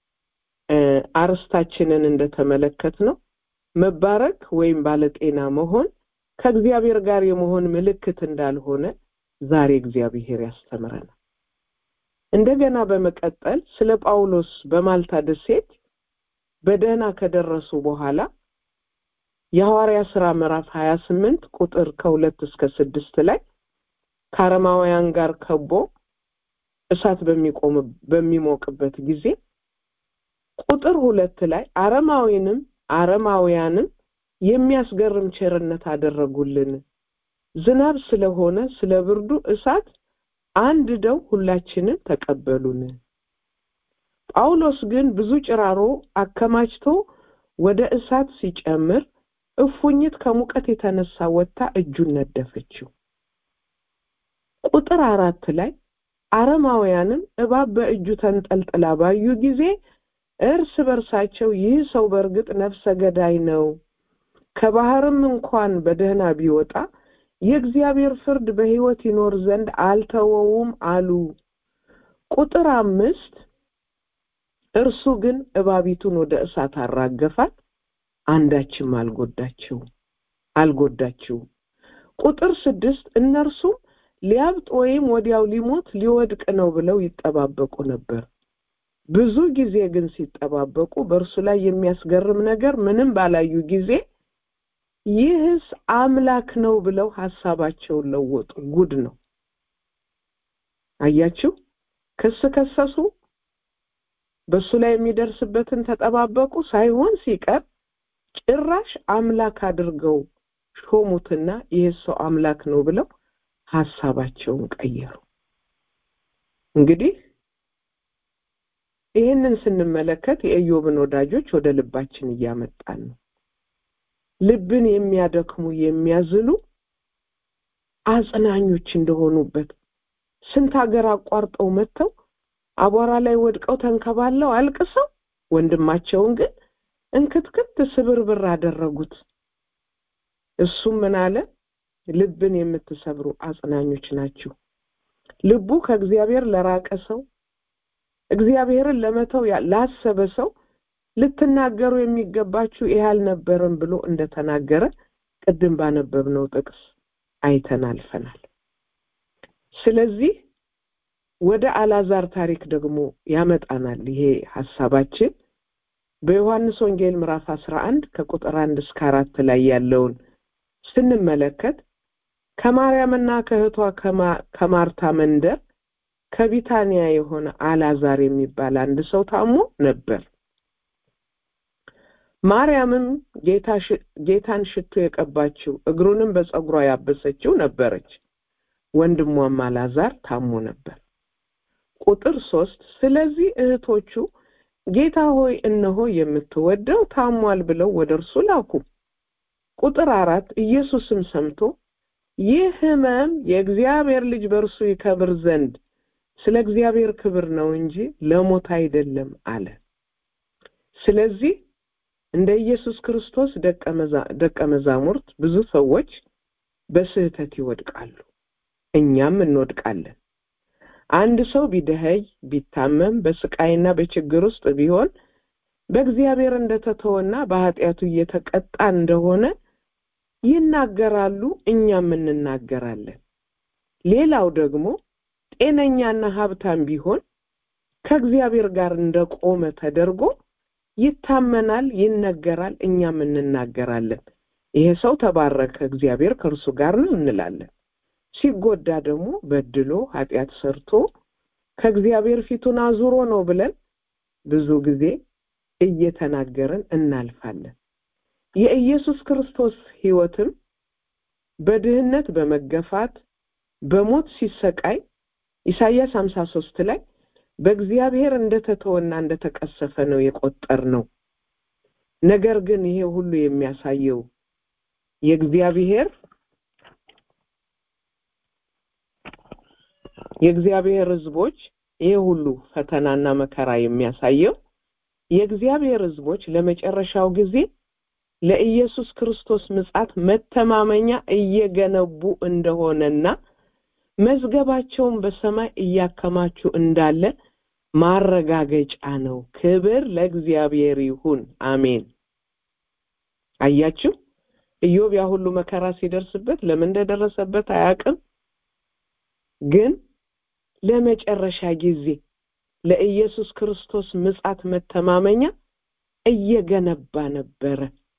አርስታችንን እንደተመለከት ነው መባረክ ወይም ባለጤና መሆን ከእግዚአብሔር ጋር የመሆን ምልክት እንዳልሆነ ዛሬ እግዚአብሔር ያስተምረናል። እንደገና በመቀጠል ስለ ጳውሎስ በማልታ ደሴት በደህና ከደረሱ በኋላ የሐዋርያ ሥራ ምዕራፍ ሀያ ስምንት ቁጥር ከሁለት እስከ ስድስት ላይ ከአረማውያን ጋር ከቦ እሳት በሚቆም በሚሞቅበት ጊዜ ቁጥር ሁለት ላይ አረማዊንም አረማውያንም የሚያስገርም ቸርነት አደረጉልን። ዝናብ ስለሆነ ስለ ብርዱ እሳት አንድ ደው ሁላችንን ተቀበሉን። ጳውሎስ ግን ብዙ ጭራሮ አከማችቶ ወደ እሳት ሲጨምር እፉኝት ከሙቀት የተነሳ ወጥታ እጁን ነደፈችው። ቁጥር አራት ላይ አረማውያንም እባብ በእጁ ተንጠልጥላ ባዩ ጊዜ እርስ በርሳቸው ይህ ሰው በእርግጥ ነፍሰ ገዳይ ነው፣ ከባህርም እንኳን በደህና ቢወጣ የእግዚአብሔር ፍርድ በሕይወት ይኖር ዘንድ አልተወውም አሉ። ቁጥር አምስት እርሱ ግን እባቢቱን ወደ እሳት አራገፋት፣ አንዳችም አልጎዳችው አልጎዳችውም። ቁጥር ስድስት እነርሱም ሊያብጥ ወይም ወዲያው ሊሞት ሊወድቅ ነው ብለው ይጠባበቁ ነበር። ብዙ ጊዜ ግን ሲጠባበቁ በእርሱ ላይ የሚያስገርም ነገር ምንም ባላዩ ጊዜ ይህስ አምላክ ነው ብለው ሀሳባቸውን ለወጡ። ጉድ ነው። አያችሁ፣ ክስ ከሰሱ፣ በእሱ ላይ የሚደርስበትን ተጠባበቁ። ሳይሆን ሲቀር ጭራሽ አምላክ አድርገው ሾሙትና ይህ ሰው አምላክ ነው ብለው ሀሳባቸውን ቀየሩ። እንግዲህ ይህንን ስንመለከት የኢዮብን ወዳጆች ወደ ልባችን እያመጣን ነው። ልብን የሚያደክሙ የሚያዝሉ አጽናኞች እንደሆኑበት ስንት ሀገር አቋርጠው መጥተው አቧራ ላይ ወድቀው ተንከባለው አልቅሰው ወንድማቸውን ግን እንክትክት ስብርብር አደረጉት። እሱም ምን አለ? ልብን የምትሰብሩ አጽናኞች ናችሁ። ልቡ ከእግዚአብሔር ለራቀ ሰው እግዚአብሔርን ለመተው ላሰበ ሰው ልትናገሩ የሚገባችሁ ይህ አልነበረም ብሎ እንደተናገረ ቅድም ባነበብነው ጥቅስ አይተን አልፈናል። ስለዚህ ወደ አላዛር ታሪክ ደግሞ ያመጣናል። ይሄ ሀሳባችን በዮሐንስ ወንጌል ምዕራፍ አስራ አንድ ከቁጥር አንድ እስከ አራት ላይ ያለውን ስንመለከት ከማርያምና ከእህቷ ከማርታ መንደር ከቢታንያ የሆነ አላዛር የሚባል አንድ ሰው ታሞ ነበር። ማርያምም ጌታን ሽቶ የቀባችው እግሩንም በፀጉሯ ያበሰችው ነበረች። ወንድሟም አላዛር ታሞ ነበር። ቁጥር ሶስት ስለዚህ እህቶቹ ጌታ ሆይ እነሆ የምትወደው ታሟል ብለው ወደ እርሱ ላኩ። ቁጥር አራት ኢየሱስም ሰምቶ ይህ ሕመም የእግዚአብሔር ልጅ በእርሱ ይከብር ዘንድ ስለ እግዚአብሔር ክብር ነው እንጂ ለሞት አይደለም አለ። ስለዚህ እንደ ኢየሱስ ክርስቶስ ደቀ መዛሙርት ብዙ ሰዎች በስህተት ይወድቃሉ፣ እኛም እንወድቃለን። አንድ ሰው ቢደኸይ ቢታመም በስቃይና በችግር ውስጥ ቢሆን በእግዚአብሔር እንደተተወና በኃጢአቱ እየተቀጣ እንደሆነ ይናገራሉ፣ እኛም እንናገራለን። ሌላው ደግሞ ጤነኛና ሀብታም ቢሆን ከእግዚአብሔር ጋር እንደቆመ ተደርጎ ይታመናል፣ ይነገራል፣ እኛም እንናገራለን። ይሄ ሰው ተባረከ፣ እግዚአብሔር ከእርሱ ጋር ነው እንላለን። ሲጎዳ ደግሞ በድሎ ኃጢአት ሰርቶ ከእግዚአብሔር ፊቱን አዙሮ ነው ብለን ብዙ ጊዜ እየተናገርን እናልፋለን። የኢየሱስ ክርስቶስ ሕይወትም በድህነት በመገፋት በሞት ሲሰቃይ ኢሳይያስ ሀምሳ ሶስት ላይ በእግዚአብሔር እንደተተወና እንደተቀሰፈ ነው የቆጠር ነው። ነገር ግን ይሄ ሁሉ የሚያሳየው የእግዚአብሔር የእግዚአብሔር ሕዝቦች ይሄ ሁሉ ፈተናና መከራ የሚያሳየው የእግዚአብሔር ሕዝቦች ለመጨረሻው ጊዜ ለኢየሱስ ክርስቶስ ምጻት መተማመኛ እየገነቡ እንደሆነና መዝገባቸውን በሰማይ እያከማቹ እንዳለ ማረጋገጫ ነው። ክብር ለእግዚአብሔር ይሁን፣ አሜን። አያችሁ፣ ኢዮብ ያ ሁሉ መከራ ሲደርስበት ለምን እንደደረሰበት አያውቅም። ግን ለመጨረሻ ጊዜ ለኢየሱስ ክርስቶስ ምጻት መተማመኛ እየገነባ ነበረ።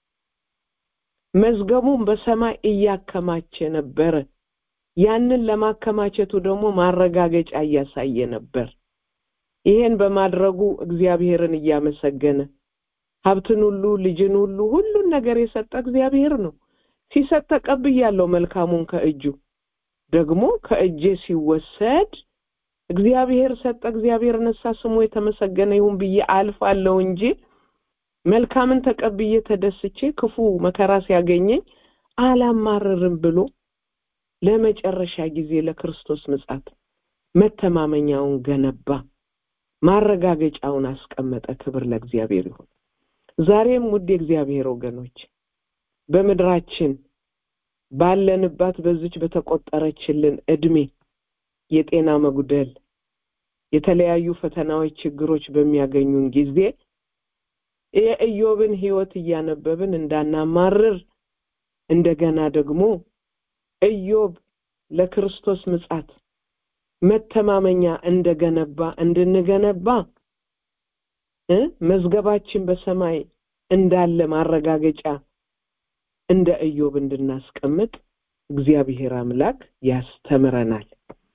መዝገቡን በሰማይ እያከማቸ ነበረ። ያንን ለማከማቸቱ ደግሞ ማረጋገጫ እያሳየ ነበር። ይሄን በማድረጉ እግዚአብሔርን እያመሰገነ ሀብትን ሁሉ ልጅን ሁሉ ሁሉን ነገር የሰጠ እግዚአብሔር ነው። ሲሰጥ ተቀብያለሁ መልካሙን ከእጁ ደግሞ ከእጄ ሲወሰድ እግዚአብሔር ሰጠ፣ እግዚአብሔር ነሳ፣ ስሙ የተመሰገነ ይሁን ብዬ አልፋለሁ እንጂ መልካምን ተቀብዬ ተደስቼ ክፉ መከራ ሲያገኘኝ አላማርርም ብሎ ለመጨረሻ ጊዜ ለክርስቶስ ምጻት መተማመኛውን ገነባ፣ ማረጋገጫውን አስቀመጠ። ክብር ለእግዚአብሔር ይሁን። ዛሬም ውድ የእግዚአብሔር ወገኖች በምድራችን ባለንባት በዚች በተቆጠረችልን እድሜ የጤና መጉደል፣ የተለያዩ ፈተናዎች፣ ችግሮች በሚያገኙን ጊዜ የኢዮብን ሕይወት እያነበብን እንዳናማርር እንደገና ደግሞ ኢዮብ ለክርስቶስ ምጻት መተማመኛ እንደገነባ እንድንገነባ እ መዝገባችን በሰማይ እንዳለ ማረጋገጫ እንደ ኢዮብ እንድናስቀምጥ እግዚአብሔር አምላክ ያስተምረናል።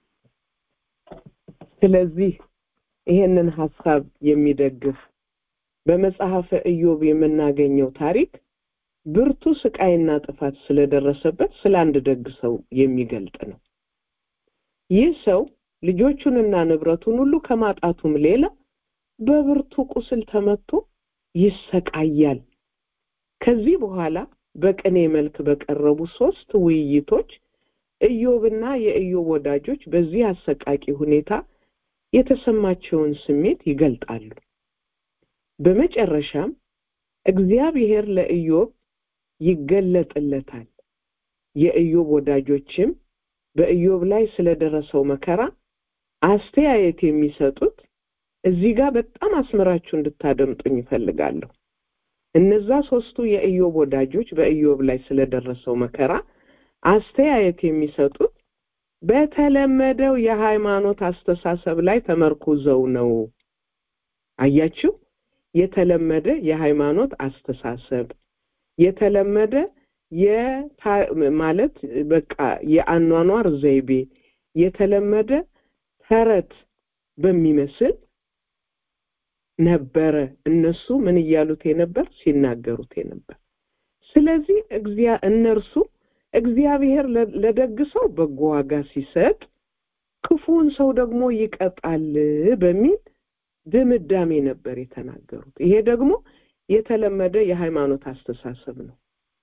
ስለዚህ ይሄንን ሀሳብ የሚደግፍ በመጽሐፈ ኢዮብ የምናገኘው ታሪክ ብርቱ ስቃይና ጥፋት ስለደረሰበት ስለ አንድ ደግ ሰው የሚገልጥ ነው። ይህ ሰው ልጆቹንና ንብረቱን ሁሉ ከማጣቱም ሌላ በብርቱ ቁስል ተመቶ ይሰቃያል። ከዚህ በኋላ በቅኔ መልክ በቀረቡ ሶስት ውይይቶች ኢዮብና የኢዮብ ወዳጆች በዚህ አሰቃቂ ሁኔታ የተሰማቸውን ስሜት ይገልጣሉ። በመጨረሻም እግዚአብሔር ለኢዮብ ይገለጥለታል። የኢዮብ ወዳጆችም በኢዮብ ላይ ስለደረሰው መከራ አስተያየት የሚሰጡት እዚህ ጋር በጣም አስምራችሁ እንድታደምጡኝ ይፈልጋለሁ። እነዛ ሶስቱ የኢዮብ ወዳጆች በኢዮብ ላይ ስለደረሰው መከራ አስተያየት የሚሰጡት በተለመደው የሃይማኖት አስተሳሰብ ላይ ተመርኩዘው ነው። አያችሁ፣ የተለመደ የሃይማኖት አስተሳሰብ የተለመደ ማለት በቃ የአኗኗር ዘይቤ የተለመደ ተረት በሚመስል ነበረ እነሱ ምን እያሉት የነበር ሲናገሩት የነበር። ስለዚህ እነርሱ እግዚአብሔር ለደግ ሰው በጎ ዋጋ ሲሰጥ ክፉውን ሰው ደግሞ ይቀጣል በሚል ድምዳሜ ነበር የተናገሩት። ይሄ ደግሞ የተለመደ የሃይማኖት አስተሳሰብ ነው።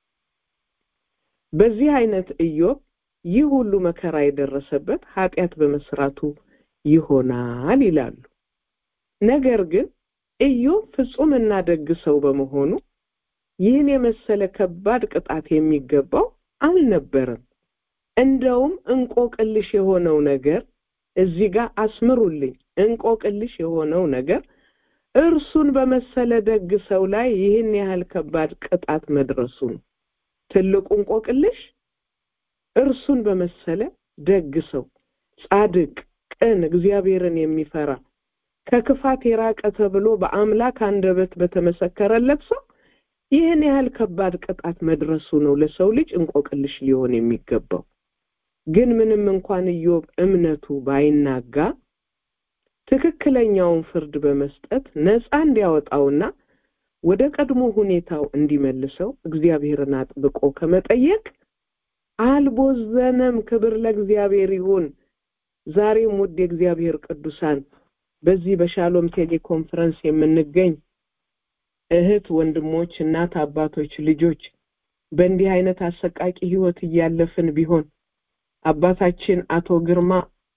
በዚህ አይነት ኢዮብ ይህ ሁሉ መከራ የደረሰበት ኃጢአት በመስራቱ ይሆናል ይላሉ። ነገር ግን ኢዮብ ፍጹምና ደግ ሰው በመሆኑ ይህን የመሰለ ከባድ ቅጣት የሚገባው አልነበረም። እንደውም እንቆቅልሽ የሆነው ነገር እዚህ ጋር አስምሩልኝ። እንቆቅልሽ የሆነው ነገር እርሱን በመሰለ ደግ ሰው ላይ ይህን ያህል ከባድ ቅጣት መድረሱ ነው። ትልቁ እንቆቅልሽ እርሱን በመሰለ ደግ ሰው፣ ጻድቅ፣ ቅን፣ እግዚአብሔርን የሚፈራ ከክፋት የራቀ ተብሎ በአምላክ አንደበት በተመሰከረለት ሰው ይህን ያህል ከባድ ቅጣት መድረሱ ነው ለሰው ልጅ እንቆቅልሽ ሊሆን የሚገባው። ግን ምንም እንኳን ኢዮብ እምነቱ ባይናጋ ትክክለኛውን ፍርድ በመስጠት ነፃ እንዲያወጣውና ወደ ቀድሞ ሁኔታው እንዲመልሰው እግዚአብሔርን አጥብቆ ከመጠየቅ አልቦዘነም። ክብር ለእግዚአብሔር ይሁን። ዛሬም ውድ የእግዚአብሔር ቅዱሳን በዚህ በሻሎም ቴሌኮንፈረንስ የምንገኝ እህት ወንድሞች፣ እናት አባቶች፣ ልጆች በእንዲህ አይነት አሰቃቂ ህይወት እያለፍን ቢሆን አባታችን አቶ ግርማ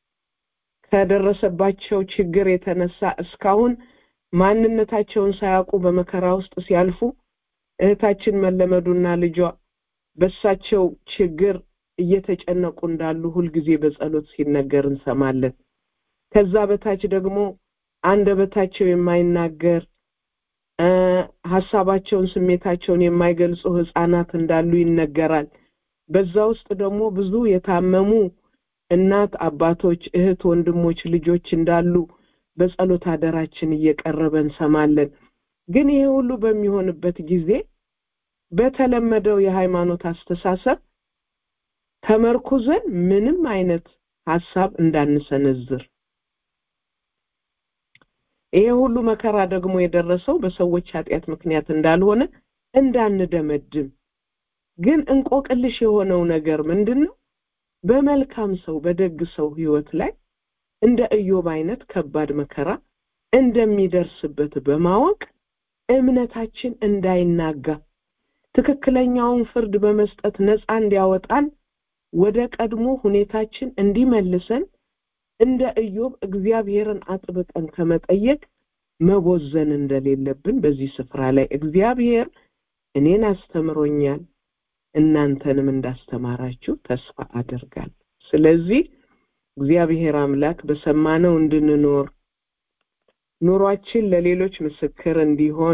ከደረሰባቸው ችግር የተነሳ እስካሁን ማንነታቸውን ሳያውቁ በመከራ ውስጥ ሲያልፉ እህታችን መለመዱና ልጇ በሳቸው ችግር እየተጨነቁ እንዳሉ ሁልጊዜ በጸሎት ሲነገር እንሰማለን። ከዛ በታች ደግሞ አንደበታቸው የማይናገር ሀሳባቸውን፣ ስሜታቸውን የማይገልጹ ህፃናት እንዳሉ ይነገራል። በዛ ውስጥ ደግሞ ብዙ የታመሙ እናት አባቶች፣ እህት ወንድሞች፣ ልጆች እንዳሉ በጸሎት አደራችን እየቀረበ እንሰማለን። ግን ይሄ ሁሉ በሚሆንበት ጊዜ በተለመደው የሃይማኖት አስተሳሰብ ተመርኩዘን ምንም አይነት ሀሳብ እንዳንሰነዝር ይሄ ሁሉ መከራ ደግሞ የደረሰው በሰዎች ኃጢአት ምክንያት እንዳልሆነ እንዳንደመድም ግን እንቆቅልሽ የሆነው ነገር ምንድን ነው? በመልካም ሰው በደግ ሰው ህይወት ላይ እንደ ኢዮብ አይነት ከባድ መከራ እንደሚደርስበት በማወቅ እምነታችን እንዳይናጋ ትክክለኛውን ፍርድ በመስጠት ነፃ እንዲያወጣን ወደ ቀድሞ ሁኔታችን እንዲመልሰን እንደ ኢዮብ እግዚአብሔርን አጥብቀን ከመጠየቅ መቦዘን እንደሌለብን በዚህ ስፍራ ላይ እግዚአብሔር እኔን አስተምሮኛል፣ እናንተንም እንዳስተማራችሁ ተስፋ አደርጋለሁ። ስለዚህ እግዚአብሔር አምላክ በሰማነው እንድንኖር ኑሯችን ለሌሎች ምስክር እንዲሆን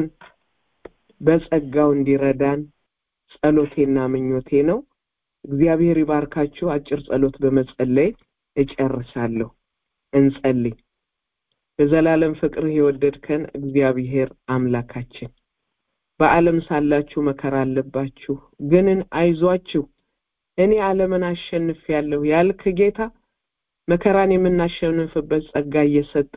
በጸጋው እንዲረዳን ጸሎቴና ምኞቴ ነው። እግዚአብሔር ይባርካችሁ። አጭር ጸሎት በመጸለይ እጨርሳለሁ። እንጸልይ። በዘላለም ፍቅርህ የወደድከን እግዚአብሔር አምላካችን በዓለም ሳላችሁ መከራ አለባችሁ፣ ግንን አይዟችሁ እኔ ዓለምን አሸንፌአለሁ ያልክ ጌታ መከራን የምናሸንፍበት ጸጋ እየሰጠ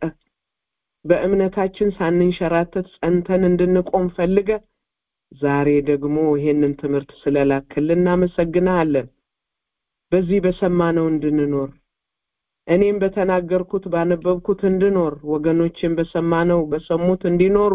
በእምነታችን ሳንንሸራተት ጸንተን እንድንቆም ፈልገ ዛሬ ደግሞ ይሄንን ትምህርት ስለላክልን እናመሰግናለን። በዚህ በሰማነው እንድንኖር እኔም በተናገርኩት ባነበብኩት እንድኖር ወገኖችን በሰማነው በሰሙት እንዲኖሩ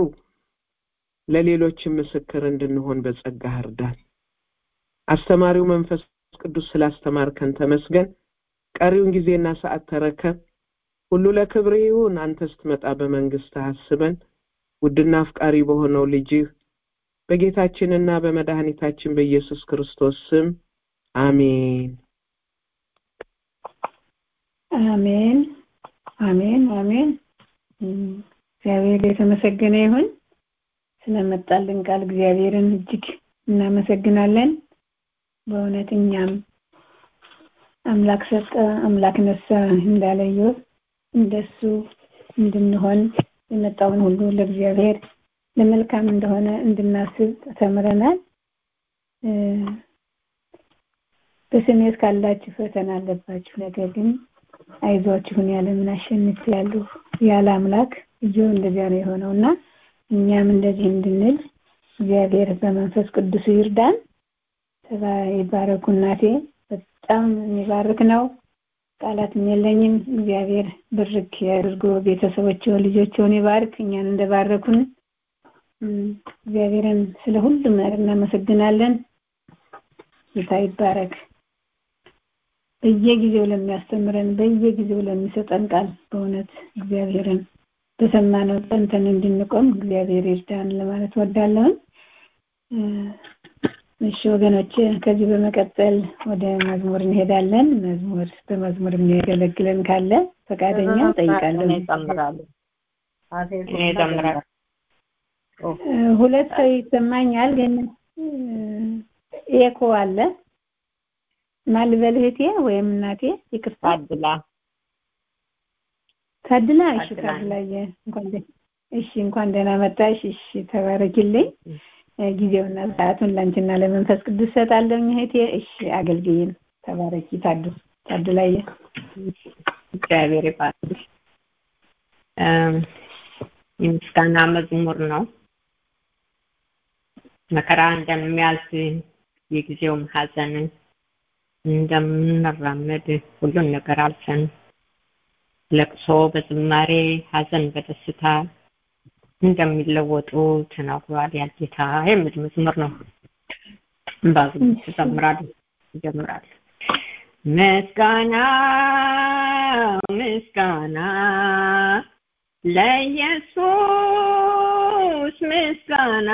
ለሌሎችም ምስክር እንድንሆን በጸጋ እርዳን። አስተማሪው መንፈስ ቅዱስ ስላስተማርከን ተመስገን። ቀሪውን ጊዜና ሰዓት ተረከብ። ሁሉ ለክብር ይሁን። አንተ ስትመጣ በመንግስት አስበን። ውድና አፍቃሪ በሆነው ልጅህ በጌታችንና በመድኃኒታችን በኢየሱስ ክርስቶስ ስም አሜን። አሜን አሜን አሜን። እግዚአብሔር የተመሰገነ ይሁን ስለመጣልን ቃል እግዚአብሔርን እጅግ እናመሰግናለን በእውነት እኛም አምላክ ሰጠ አምላክ ነሳ እንዳለ ኢዮብ እንደሱ እንድንሆን የመጣውን ሁሉ ለእግዚአብሔር ለመልካም እንደሆነ እንድናስብ ተምረናል በስሜ ካላችሁ ፈተና አለባችሁ ነገር ግን አይዟችሁን ያለምን አሸንፍ ያሉ ያለ አምላክ እጆ እንደዚያ ነው የሆነውና እኛም እንደዚህ እንድንል እግዚአብሔር በመንፈስ ቅዱስ ይርዳን ይባረኩ እናቴ በጣም የሚባርክ ነው ቃላትም የለኝም እግዚአብሔር ብርክ ያድርጎ ቤተሰቦቸው ልጆቸውን ይባርክ እኛን እንደባረኩን እግዚአብሔርን ስለ ሁሉም ነገር እናመሰግናለን ጌታ ይባረክ በየጊዜው ለሚያስተምረን በየጊዜው ለሚሰጠን ቃል በእውነት እግዚአብሔርን በሰማነው ጸንተን እንድንቆም እግዚአብሔር ይርዳን ለማለት ወዳለሁን እሺ ወገኖች ከዚህ በመቀጠል ወደ መዝሙር እንሄዳለን መዝሙር በመዝሙር የሚያገለግለን ካለ ፈቃደኛ ጠይቃለሁ ሁለት ሰው ይሰማኛል ግን ኤኮ አለ ማልበል እህቴ ወይም እናቴ ይቅርታ ታድላ ታድላ እሺ ታድላየ እንኳን እሺ እንኳን ደህና መጣሽ እሺ ተባረኪልኝ ጊዜውና ሰዓቱን ላንቺና ለመንፈስ ቅዱስ ሰጣለኝ እህቴ እሺ አገልግይን ተባረኪ ታዱ ታድላየ እግዚአብሔር ይባርክሽ የምስጋና መዝሙር ነው መከራ እንደሚያልፍ የጊዜውም ሀዘንን እንደምንራመድ ሁሉን ነገር አልፈን ለቅሶ በዝማሬ ሀዘን በደስታ እንደሚለወጡ ተናግሯል ያ ጌታ የሚል መዝሙር ነው ባዝሙ ተዘምራል ይጀምራል ምስጋና ምስጋና ለኢየሱስ ምስጋና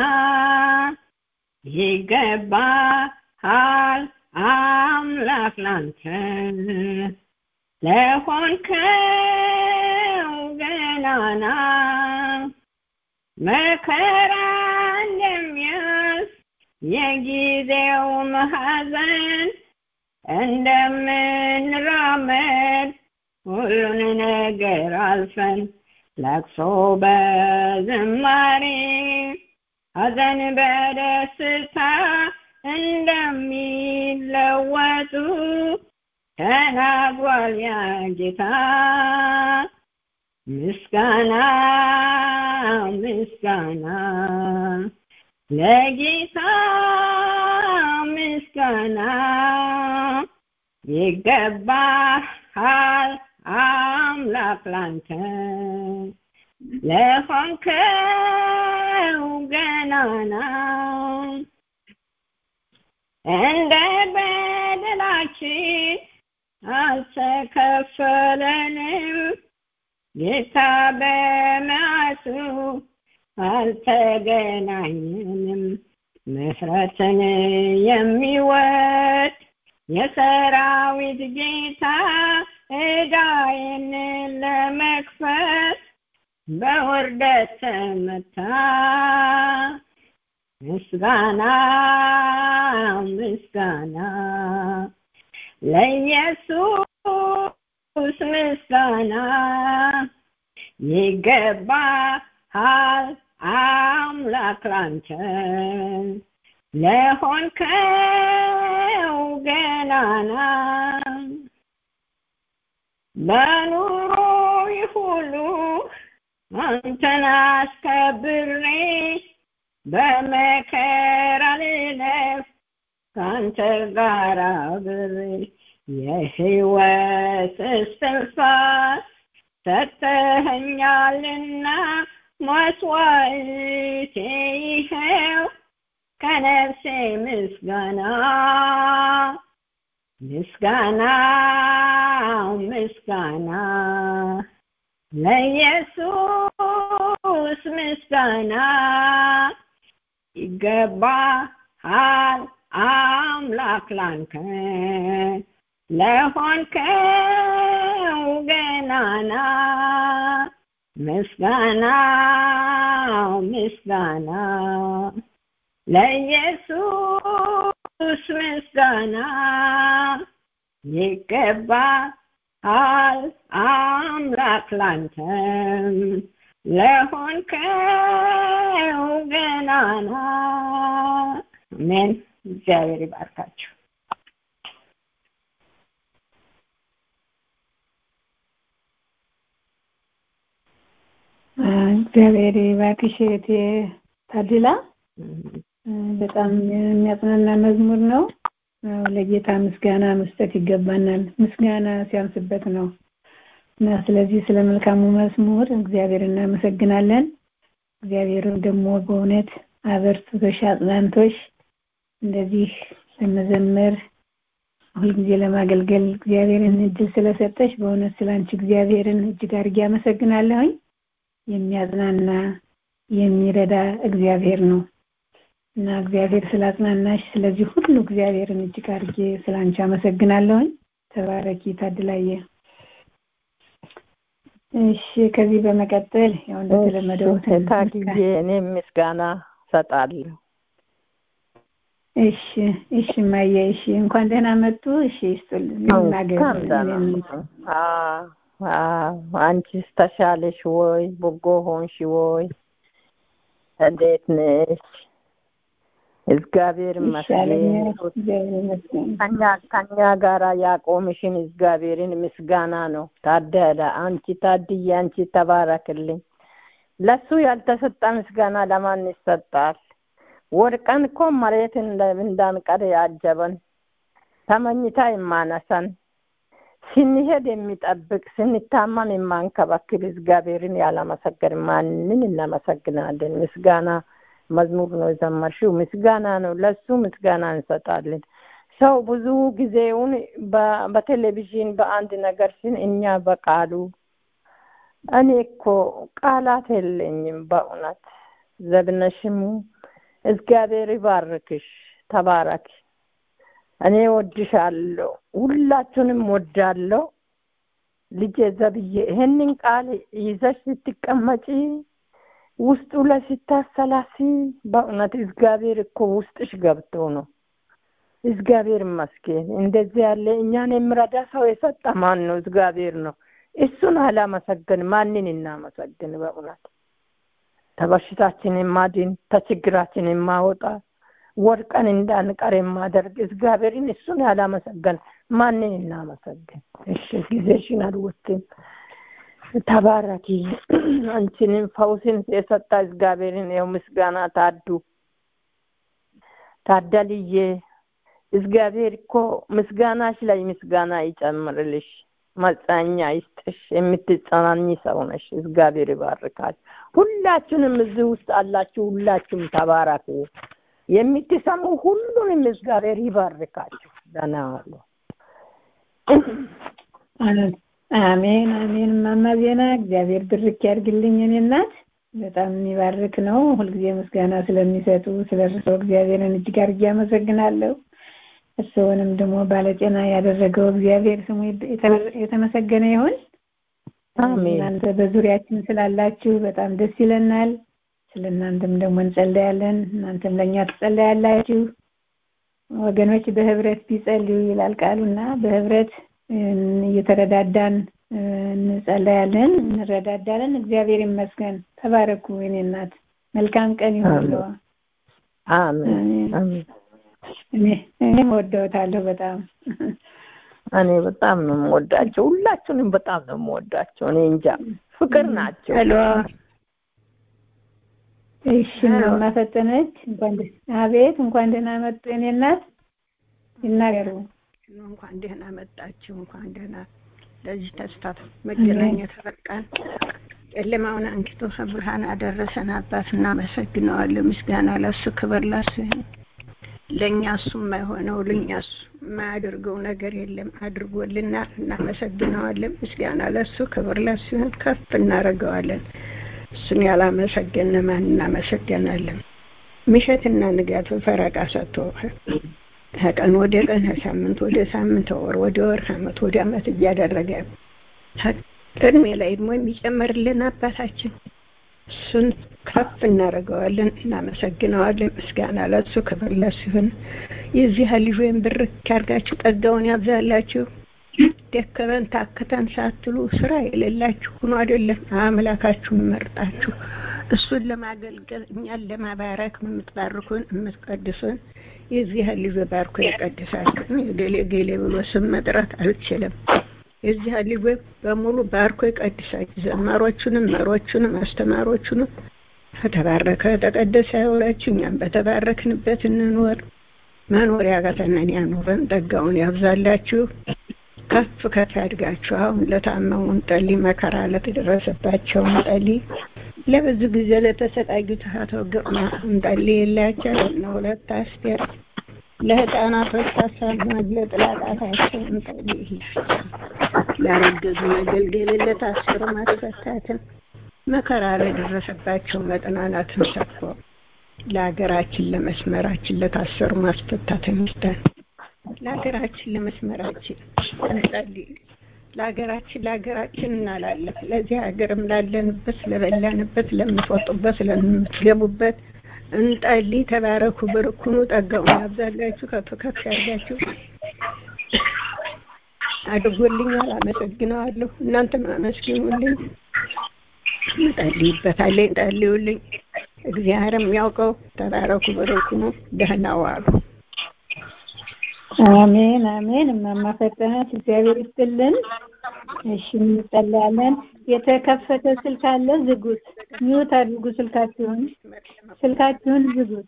ይገባሃል አምላክ ላንተ ለሆንከው ገናና መከራ እንደሚያስ የጊዜው መሐዘን እንደምንራመድ ሁሉን ነገር አልፈን ለቅሶ በዝማሬ ሐዘን በደስታ እንደሚለወጡ ተናግሯል ያ ጌታ ምስጋና ምስጋና ለጌታ ምስጋና ይገባሃል አምላክ ላንተ ለሆንከው ገናና እንደ በደላችን አልተከፈለንም ጌታ በመዓቱ አልተገናኘንም ምሕረትን የሚወድ የሰራዊት ጌታ ዕዳዬን ለመክፈል በውርደት ተመታ ምስጋና ምስጋና ለኢየሱስ ምስጋና ይገባሃል አምላክ ላንተ ለሆንከው ገናና በኑሮ ሁሉ አንተን አስከብሬ በመከራ ልለፍ ከአንተ ጋር አብሬ የህይወት እስትንፋስ ሰጥተኸኛልና መስዋዕቴ ይኸው ከነፍሴ ምስጋና ምስጋና ምስጋና ለኢየሱስ ምስጋና ይገባሃል አምላክ ላንተ ለሆንከው ገናና ምስጋና ምስጋና ለኢየሱስ ምስጋና ይገባል አምላክ ላንተም ለሆንከው ገናና አሜን እግዚአብሔር ይባርካችሁ እግዚአብሔር ይባርክሽ እህቴ ታድላ በጣም የሚያጽናና መዝሙር ነው ለጌታ ምስጋና መስጠት ይገባናል ምስጋና ሲያንስበት ነው እና ስለዚህ ስለ መልካሙ መዝሙር እግዚአብሔር እናመሰግናለን እግዚአብሔር ደግሞ በእውነት አበርትቶሽ አጽናንቶሽ እንደዚህ ለመዘመር ሁልጊዜ ለማገልገል እግዚአብሔርን እድል ስለሰጠሽ በእውነት ስላንቺ እግዚአብሔርን እጅግ አድርጌ አመሰግናለሁኝ የሚያጽናና የሚረዳ እግዚአብሔር ነው እና እግዚአብሔር ስላጽናናሽ ስለዚህ ሁሉ እግዚአብሔርን እጅግ አድርጌ ስላንቺ አመሰግናለሁኝ ተባረኪ ታድላየ እሺ ከዚህ በመቀጠል ያው እንደተለመደው ታግዬ እኔም ምስጋና ሰጣለሁ እሺ እሺ ማየ እሺ እንኳን ደህና መጡ እሺ ይስጡልኝ እናገር አንቺስ ተሻለሽ ወይ በጎ ሆንሽ ወይ እንዴት ነሽ እግዚአብሔር ይመስገን ከኛ ጋራ ያቆምሽን እግዚአብሔርን ምስጋና ነው ታደለ አንቺ ታድዬ አንቺ ተባረክልኝ ለሱ ያልተሰጠ ምስጋና ለማን ይሰጣል ወድቀን እኮ መሬት እንዳንቀር ያጀበን ተመኝታ የማነሰን ስንሄድ የሚጠብቅ ስንታመም የማንከባክል እግዚአብሔርን ያለመሰገን ማንን እናመሰግናለን ምስጋና መዝሙር ነው የዘመርሽው ምስጋና ነው ለሱ ምስጋና እንሰጣለን ሰው ብዙ ጊዜውን በቴሌቪዥን በአንድ ነገር ሲን እኛ በቃሉ እኔ እኮ ቃላት የለኝም በእውነት ዘብነሽሙ እግዚአብሔር ይባርክሽ ተባረክ እኔ ወድሻለሁ ሁላችሁንም ወዳለሁ ልጄ ዘብዬ ይሄንን ቃል ይዘሽ ስትቀመጪ ውስጡ ላይ ስታሰላሲ በእውነት እግዚአብሔር እኮ ውስጥሽ ገብቶ ነው እግዚአብሔር ይመስገን እንደዚህ ያለ እኛን የሚረዳ ሰው የሰጠ ማን ነው እግዚአብሔር ነው እሱን አላመሰገን ማንን እናመሰግን በእውነት ተበሽታችን የማድን ተችግራችን የማወጣ ወድቀን እንዳንቀር የማደርግ እግዚአብሔርን እሱን ያላመሰገን ማንን እናመሰግን እሺ ጊዜሽን አልወስድም ተባረኪ አንቺንም ፈውስን የሰጣ እግዚአብሔርን የው ምስጋና ታዱ ታደልዬ እግዚአብሔር እኮ ምስጋናሽ ላይ ምስጋና ይጨምርልሽ መጽናኛ ይስጥሽ የምትጸናኝ ሰው ነሽ እግዚአብሔር ይባርካል ሁላችሁንም እዚህ ውስጥ አላችሁ ሁላችሁም ተባረኩ የምትሰሙ ሁሉንም እግዚአብሔር ይባርካችሁ ደህና ዋሉ አሜን አሜን ማማ ዜና እግዚአብሔር ብርክ ያድርግልኝ እኔ እናት በጣም የሚባርክ ነው ሁልጊዜ ምስጋና ስለሚሰጡ ስለ እርስዎ እግዚአብሔርን እጅግ አድርጌ አመሰግናለሁ እርስዎንም ደግሞ ባለጤና ያደረገው እግዚአብሔር ስሙ የተመሰገነ ይሁን እናንተ በዙሪያችን ስላላችሁ በጣም ደስ ይለናል ስለ እናንተም ደግሞ እንጸለያለን እናንተም ለእኛ ትጸለያላችሁ ወገኖች በህብረት ቢጸልዩ ይላል ቃሉና በህብረት እየተረዳዳን እንጸለያለን እንረዳዳለን እግዚአብሔር ይመስገን ተባረኩ የኔ እናት መልካም ቀን ይሁን እኔ ወደውታለሁ በጣም እኔ በጣም ነው የምወዳቸው ሁላችሁንም በጣም ነው የምወዳቸው እኔ እንጃ ፍቅር ናቸው እሺ ማማ ፈጠነች እንኳን አቤት እንኳን ደህና መጡ የኔ እናት ይናገሩ እንኳን ደህና መጣችሁ እንኳን ደህና ለዚህ ተስፋ መገናኘት በቃን ጨለማውን አንኪቶ ብርሃን አደረሰን አባት እናመሰግነዋለን ምስጋና ለሱ ክብር ለሱ ለእኛ እሱ የማይሆነው ለእኛ እሱ የማያደርገው ነገር የለም አድርጎልናል እናመሰግነዋለን ምስጋና ለሱ ክብር ለሱ ከፍ እናደርገዋለን እሱን ያላመሰገነ ማን እናመሰገናለን ምሸትና ንጋት ፈረቃ ሰጥቶ ከቀን ወደ ቀን ከሳምንት ወደ ሳምንት ወር ወደ ወር ከአመት ወደ አመት እያደረገ እድሜ ላይ ደግሞ የሚጨምርልን አባታችን እሱን ከፍ እናደርገዋለን፣ እናመሰግነዋለን። ምስጋና ለሱ ክብር ለሱ ይሁን። የዚህ ልጅ ወይም ብርክ ያርጋችሁ፣ ጸጋውን ያብዛላችሁ። ደከመን ታክተን ሳትሉ ስራ የሌላችሁ ሆኖ አይደለም አምላካችሁን መርጣችሁ እሱን ለማገልገል እኛን ለማባረክ የምትባርኩን የምትቀድሱን የዚህ ልጅ ባርኮ የቀድሳችሁ። የገሌ ገሌ ብሎ ስም መጥራት አልችልም። የዚህ ልጅ በሙሉ ባርኮ የቀድሳችሁ። ዘማሮቹንም፣ መሮቹንም፣ አስተማሮቹንም ከተባረከ ተቀደሰ ያውላችሁ። እኛም በተባረክንበት እንኖር። መኖር ያቃተንን ያኑረን። ጸጋውን ያብዛላችሁ። ከፍ ከፍ ያድጋችሁ። አሁን ለታመሙ እንጸልይ፣ መከራ ለተደረሰባቸው እንጸልይ። ለብዙ ጊዜ ለተሰቃዩት አቶ ግርማ እንጸልይ የላቸው ለእነ ሁለት አስቴር ለህፃናቶች ታሳቢዎች ለጥላጣታቸው እንጸልይ የላቸው ላረገዙ መገልገል ለታሰሩ ማስፈታትን መከራ ለደረሰባቸው መጽናናትን ሰጥቶ ለሀገራችን ለመስመራችን ለታሰሩ ማስፈታትን ይስጠን። ለሀገራችን ለመስመራችን እንጸልይ። ለሀገራችን ለሀገራችን እናላለን። ለዚህ ሀገርም ላለንበት፣ ለበላንበት፣ ለምትወጡበት፣ ለምትገቡበት እንጸልይ። ተባረኩ፣ ብርኩኑ፣ ጸጋውን ያብዛላችሁ፣ ከፍ ከፍ ያርጋችሁ። አድርጎልኛል፣ አመሰግነዋለሁ። እናንተም አመስግኑልኝ። እንጸልይበታለን፣ እንጸልዩልኝ። እግዚአብሔርም ያውቀው። ተባረኩ፣ ብርኩኑ፣ ደህና ዋሉ። አሜን አሜን። እማማ ፈጠነት እግዚአብሔር ይስጥልን። እሺ እንጸልያለን። የተከፈተ ስልክ አለ፣ ዝጉት። ሚውት አድርጉ ስልካችሁን፣ ስልካችሁን ዝጉት።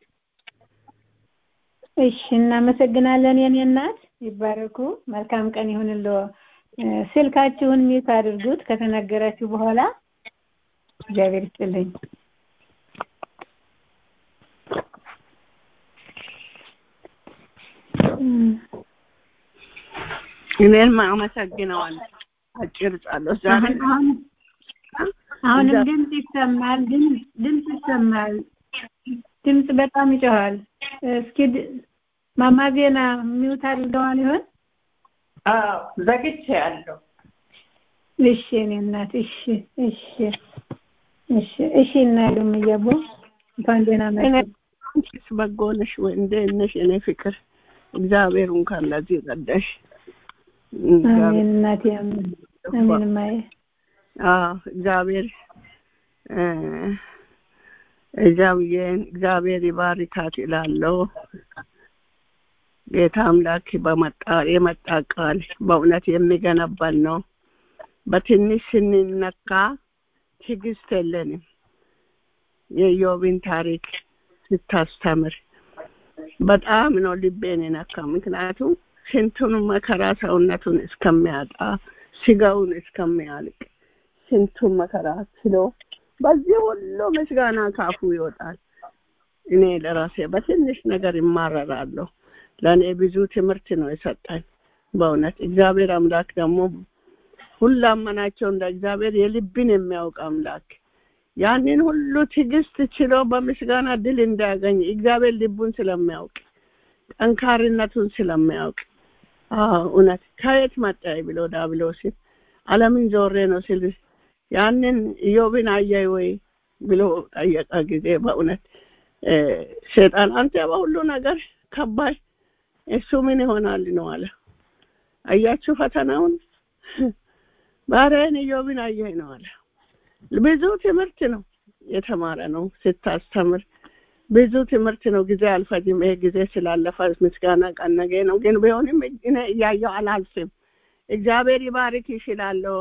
እሺ እናመሰግናለን። የኔ እናት ይባረኩ። መልካም ቀን ይሁንልዎ። ስልካችሁን ሚውት አድርጉት ከተነገራችሁ በኋላ። እግዚአብሔር ይስጥልኝ። እኔም አመሰግነዋለሁ። አጭር ጸሎት ዛሬ አሁንም ድምፅ ይሰማል። ድምፅ ይሰማል። ድምፅ በጣም ይጮሃል። እስኪ ማማ ዜና ሚውት አድርገዋል ይሆን? አዎ ዘግቼ ያለው እሺ እኔ እናት እሺ እሺ እሺ እሺ እናሉም እያቦ እንኳን ደህና መጡ። በጎ ነሽ ወይ? እንዴት ነሽ? እኔ ፍቅር እግዚአብሔር እንኳን ለዚህ ረዳሽ። አሜን እናቴ አሜን አሜን ማየ አዎ እግዚአብሔር እግዚአብሔር እግዚአብሔር ይባርካት እላለሁ። ጌታ አምላክ በመጣ የመጣ ቃል በእውነት የሚገነባል ነው። በትንሽ ስንነካ ትዕግስት የለንም። የኢዮብን ታሪክ ስታስተምር በጣም ነው ልቤን የነካ። ምክንያቱም ስንቱን መከራ ሰውነቱን እስከሚያጣ ስጋውን እስከሚያልቅ ስንቱን መከራ ችሎ በዚህ ሁሉ ምስጋና ካፉ ይወጣል። እኔ ለራሴ በትንሽ ነገር ይማረራለሁ። ለእኔ ብዙ ትምህርት ነው የሰጠኝ። በእውነት እግዚአብሔር አምላክ ደግሞ ሁላመናቸው እንደ እግዚአብሔር የልብን የሚያውቅ አምላክ ያንን ሁሉ ትዕግስት ችሎ በምስጋና ድል እንዳያገኝ እግዚአብሔር ልቡን ስለሚያውቅ ጠንካሪነቱን ስለሚያውቅ እውነት ከየት መጣ ብሎ ዳብሎስን ዓለምን ዞሬ ነው ሲል ያንን ኢዮብን አየይ ወይ ብሎ ጠየቀ ጊዜ በእውነት ሴጣን አንተ በሁሉ ነገር ከባድ እሱ ምን ይሆናል ነው አለ። አያችሁ ፈተናውን ባሪያዬን ኢዮብን አየህ ነው አለ። ብዙ ትምህርት ነው የተማረ ነው ስታስተምር ብዙ ትምህርት ነው። ጊዜ አልፈጅም። ይሄ ጊዜ ስላለፈ ምስጋና ቀን ነገ ነው። ግን ቢሆንም እኔ እያየሁ አላልፍም። እግዚአብሔር ይባርክ ይችላለሁ።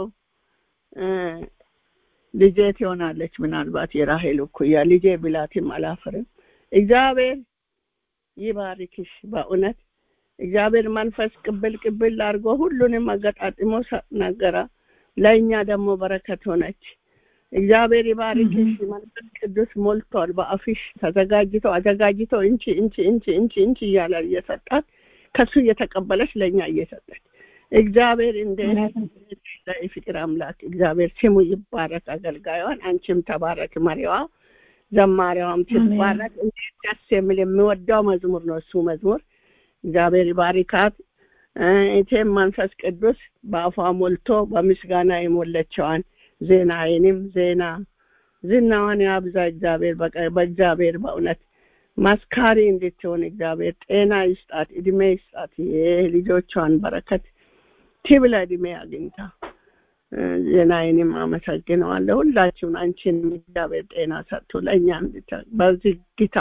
ልጄ ትሆናለች ምናልባት የራሄል እኩያ ልጄ ብላትም አላፍርም። እግዚአብሔር ይባርክሽ በእውነት እግዚአብሔር መንፈስ ቅብል ቅብል አድርጎ ሁሉንም አገጣጥሞ ነገራ። ለእኛ ደግሞ በረከት ሆነች። እግዚአብሔር ይባርክሽ። መንፈስ ቅዱስ ሞልቷል በአፍሽ ተዘጋጅቶ አዘጋጅቶ እንቺ እንቺ እንቺ እንቺ እንቺ እያለ እየሰጣት ከሱ እየተቀበለች ለእኛ እየሰጠች እግዚአብሔር እንደ ፍቅር አምላክ እግዚአብሔር ስሙ ይባረክ። አገልጋዩን አንቺም ተባረክ። መሪዋ ዘማሪዋም ትባረክ። እንዴት ደስ የሚል የሚወደው መዝሙር ነው እሱ መዝሙር። እግዚአብሔር ይባርካት። እቴም መንፈስ ቅዱስ በአፏ ሞልቶ በምስጋና የሞለችዋን ዜናዬንም ዜና ዝናዋን ያብዛ እግዚአብሔር በእግዚአብሔር በእውነት ማስካሪ እንድትሆን እግዚአብሔር ጤና ይስጣት፣ እድሜ ይስጣት። የልጆቿን በረከት ትብላ እድሜ አግኝታ ዜናዬንም አመሰግነዋለሁ። ሁላችሁን አንቺንም እግዚአብሔር ጤና ሰጥቶ ለእኛም በዝግታ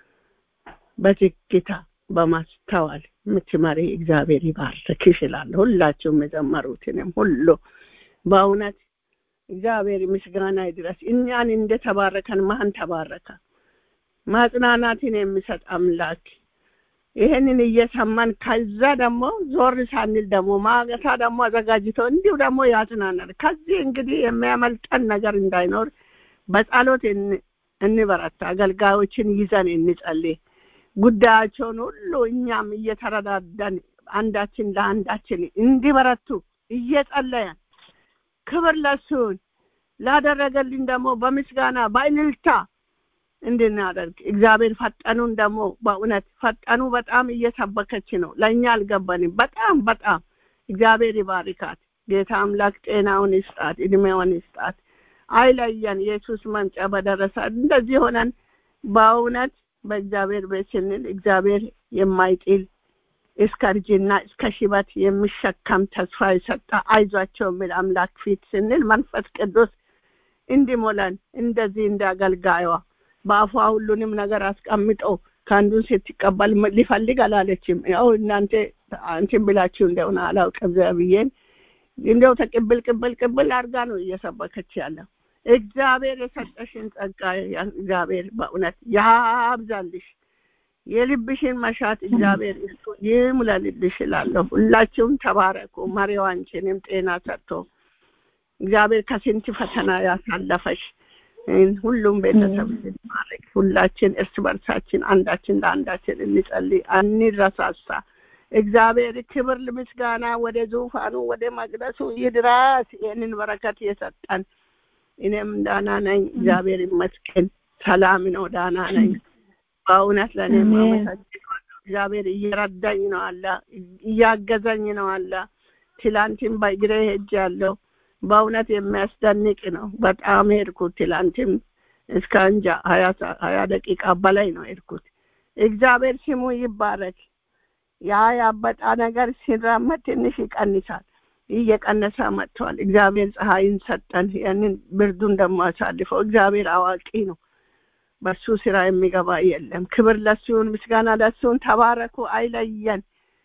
በዝግታ በማስተዋል የምትመሪ እግዚአብሔር ይባርክሽ እላለሁ። ሁላችሁም የዘመሩትንም ሁሉ በእውነት እግዚአብሔር ምስጋና ይድረስ። እኛን እንደተባረከን ማን ተባረከ? ማጽናናትን የሚሰጥ አምላክ ይህንን እየሰማን ከዛ ደግሞ ዞር ሳንል ደግሞ ማገታ ደግሞ አዘጋጅቶ እንዲሁ ደግሞ ያጽናናል። ከዚህ እንግዲህ የሚያመልጠን ነገር እንዳይኖር በጸሎት እንበረታ። አገልጋዮችን ይዘን እንጸልይ። ጉዳያቸውን ሁሉ እኛም እየተረዳዳን አንዳችን ለአንዳችን እንዲበረቱ እየጸለያን ክብር ለሱን ላደረገልን ደግሞ በምስጋና በእልልታ እንድናደርግ እግዚአብሔር ፈጠኑን ደግሞ በእውነት ፈጠኑ በጣም እየሰበከች ነው። ለእኛ አልገባንም። በጣም በጣም እግዚአብሔር ይባርካት። ጌታ አምላክ ጤናውን ይስጣት፣ እድሜውን ይስጣት፣ አይለየን። ኢየሱስ መምጫ በደረሰ እንደዚህ ሆነን በእውነት በእግዚአብሔር ቤት ስንል እግዚአብሔር የማይጥል እስከ እርጅና እስከ ሽበት የሚሸከም ተስፋ የሰጠ አይዟቸው የሚል አምላክ ፊት ስንል መንፈስ ቅዱስ እንዲሞላን እንደዚህ እንደ አገልጋዩዋ በአፏ ሁሉንም ነገር አስቀምጦ ከአንዱን ስትቀበል ሊፈልግ አላለችም። ያው እናንተ አንቺን ብላችሁ እንደሆነ አላውቅም ብዬን እንደው ተቅብል ቅብል ቅብል አድርጋ ነው እየሰበከች ያለው። እግዚአብሔር የሰጠሽን ጸጋ እግዚአብሔር በእውነት ያብዛልሽ። የልብሽን መሻት እግዚአብሔር እሱ ይሙላልልሽ እላለሁ። ሁላችሁም ተባረኩ። መሪው አንቺንም ጤና ሰጥቶ እግዚአብሔር ከስንት ፈተና ያሳለፈሽ ሁሉም ቤተሰብ ማድረግ ሁላችን እርስ በርሳችን አንዳችን ለአንዳችን እንጸልይ፣ አንረሳሳ። እግዚአብሔር ክብር ምስጋና ወደ ዙፋኑ ወደ መቅደሱ ይድረስ። ይህንን በረከት የሰጠን እኔም ዳና ነኝ፣ እግዚአብሔር ይመስገን። ሰላም ነው፣ ዳና ነኝ። በእውነት ለእኔም አመሰግናለሁ። እግዚአብሔር እየረዳኝ ነው አለ፣ እያገዘኝ ነው አለ። ትላንትም በእግሬ ሄጃለሁ። በእውነት የሚያስደንቅ ነው። በጣም ሄድኩት። ትላንትም እስከ እንጃ ሀያ ደቂቃ በላይ ነው ሄድኩት። እግዚአብሔር ስሙ ይባረክ። ያ ያበጣ ነገር ሲራመድ ትንሽ ይቀንሳል። እየቀነሰ መጥቷል። እግዚአብሔር ፀሐይን ሰጠን። ያንን ብርዱን ደግሞ አሳልፈው። እግዚአብሔር አዋቂ ነው። በሱ ስራ የሚገባ የለም። ክብር ለሱን፣ ምስጋና ለሱን። ተባረኩ። አይለየን፣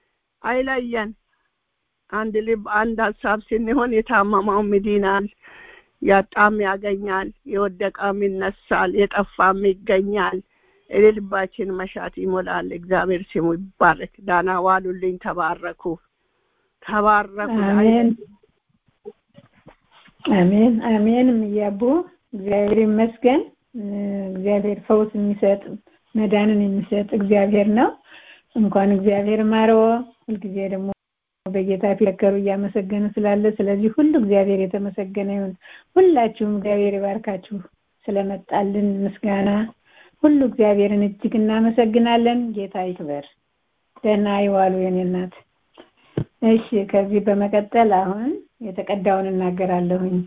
አይለየን። አንድ ልብ አንድ ሀሳብ ስንሆን የታመመውም ይድናል፣ ያጣም ያገኛል፣ የወደቀም ይነሳል፣ የጠፋም ይገኛል። የልባችን መሻት ይሞላል። እግዚአብሔር ስሙ ይባረክ። ዳና ዋሉልኝ። ተባረኩ፣ ተባረኩ። አሜን፣ አሜን፣ አሜን። እያቡ እግዚአብሔር ይመስገን። እግዚአብሔር ፈውስ የሚሰጥ መዳንን የሚሰጥ እግዚአብሔር ነው። እንኳን እግዚአብሔር ማረዎ። ሁልጊዜ ደግሞ በጌታ ፊለከሩ እያመሰገኑ ስላለ ስለዚህ ሁሉ እግዚአብሔር የተመሰገነ ይሁን። ሁላችሁም እግዚአብሔር ይባርካችሁ ስለመጣልን ምስጋና ሁሉ እግዚአብሔርን እጅግ እናመሰግናለን። ጌታ ይክበር። ደህና ይዋሉ የኔ እናት። እሺ፣ ከዚህ በመቀጠል አሁን የተቀዳውን እናገራለሁኝ።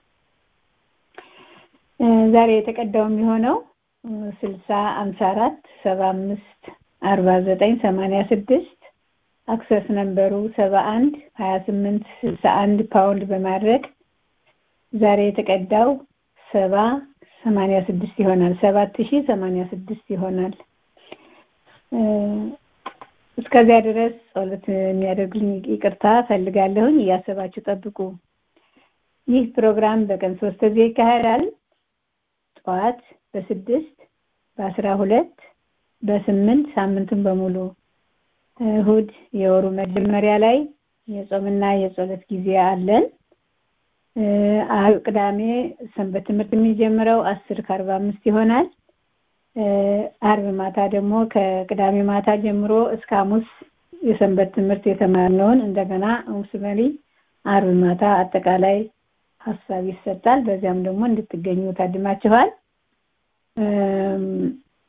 ዛሬ የተቀዳው የሚሆነው ስልሳ አምሳ አራት ሰባ አምስት አርባ ዘጠኝ ሰማንያ ስድስት አክሰስ ነንበሩ ሰባ አንድ ሀያ ስምንት ስልሳ አንድ ፓውንድ በማድረግ ዛሬ የተቀዳው ሰባ ሰማንያ ስድስት ይሆናል። ሰባት ሺህ ሰማንያ ስድስት ይሆናል። እስከዚያ ድረስ ጸሎት የሚያደርግልኝ ይቅርታ ፈልጋለሁኝ። እያሰባችሁ ጠብቁ። ይህ ፕሮግራም በቀን ሶስት ጊዜ ይካሄዳል። ጠዋት በስድስት በአስራ ሁለት በስምንት ሳምንቱን በሙሉ እሁድ የወሩ መጀመሪያ ላይ የጾምና የጸሎት ጊዜ አለን። ቅዳሜ ሰንበት ትምህርት የሚጀምረው አስር ከአርባ አምስት ይሆናል። አርብ ማታ ደግሞ ከቅዳሜ ማታ ጀምሮ እስከ ሐሙስ የሰንበት ትምህርት የተማርነውን እንደገና ሐሙስ መሪ አርብ ማታ አጠቃላይ ሀሳብ ይሰጣል። በዚያም ደግሞ እንድትገኙ ታድማችኋል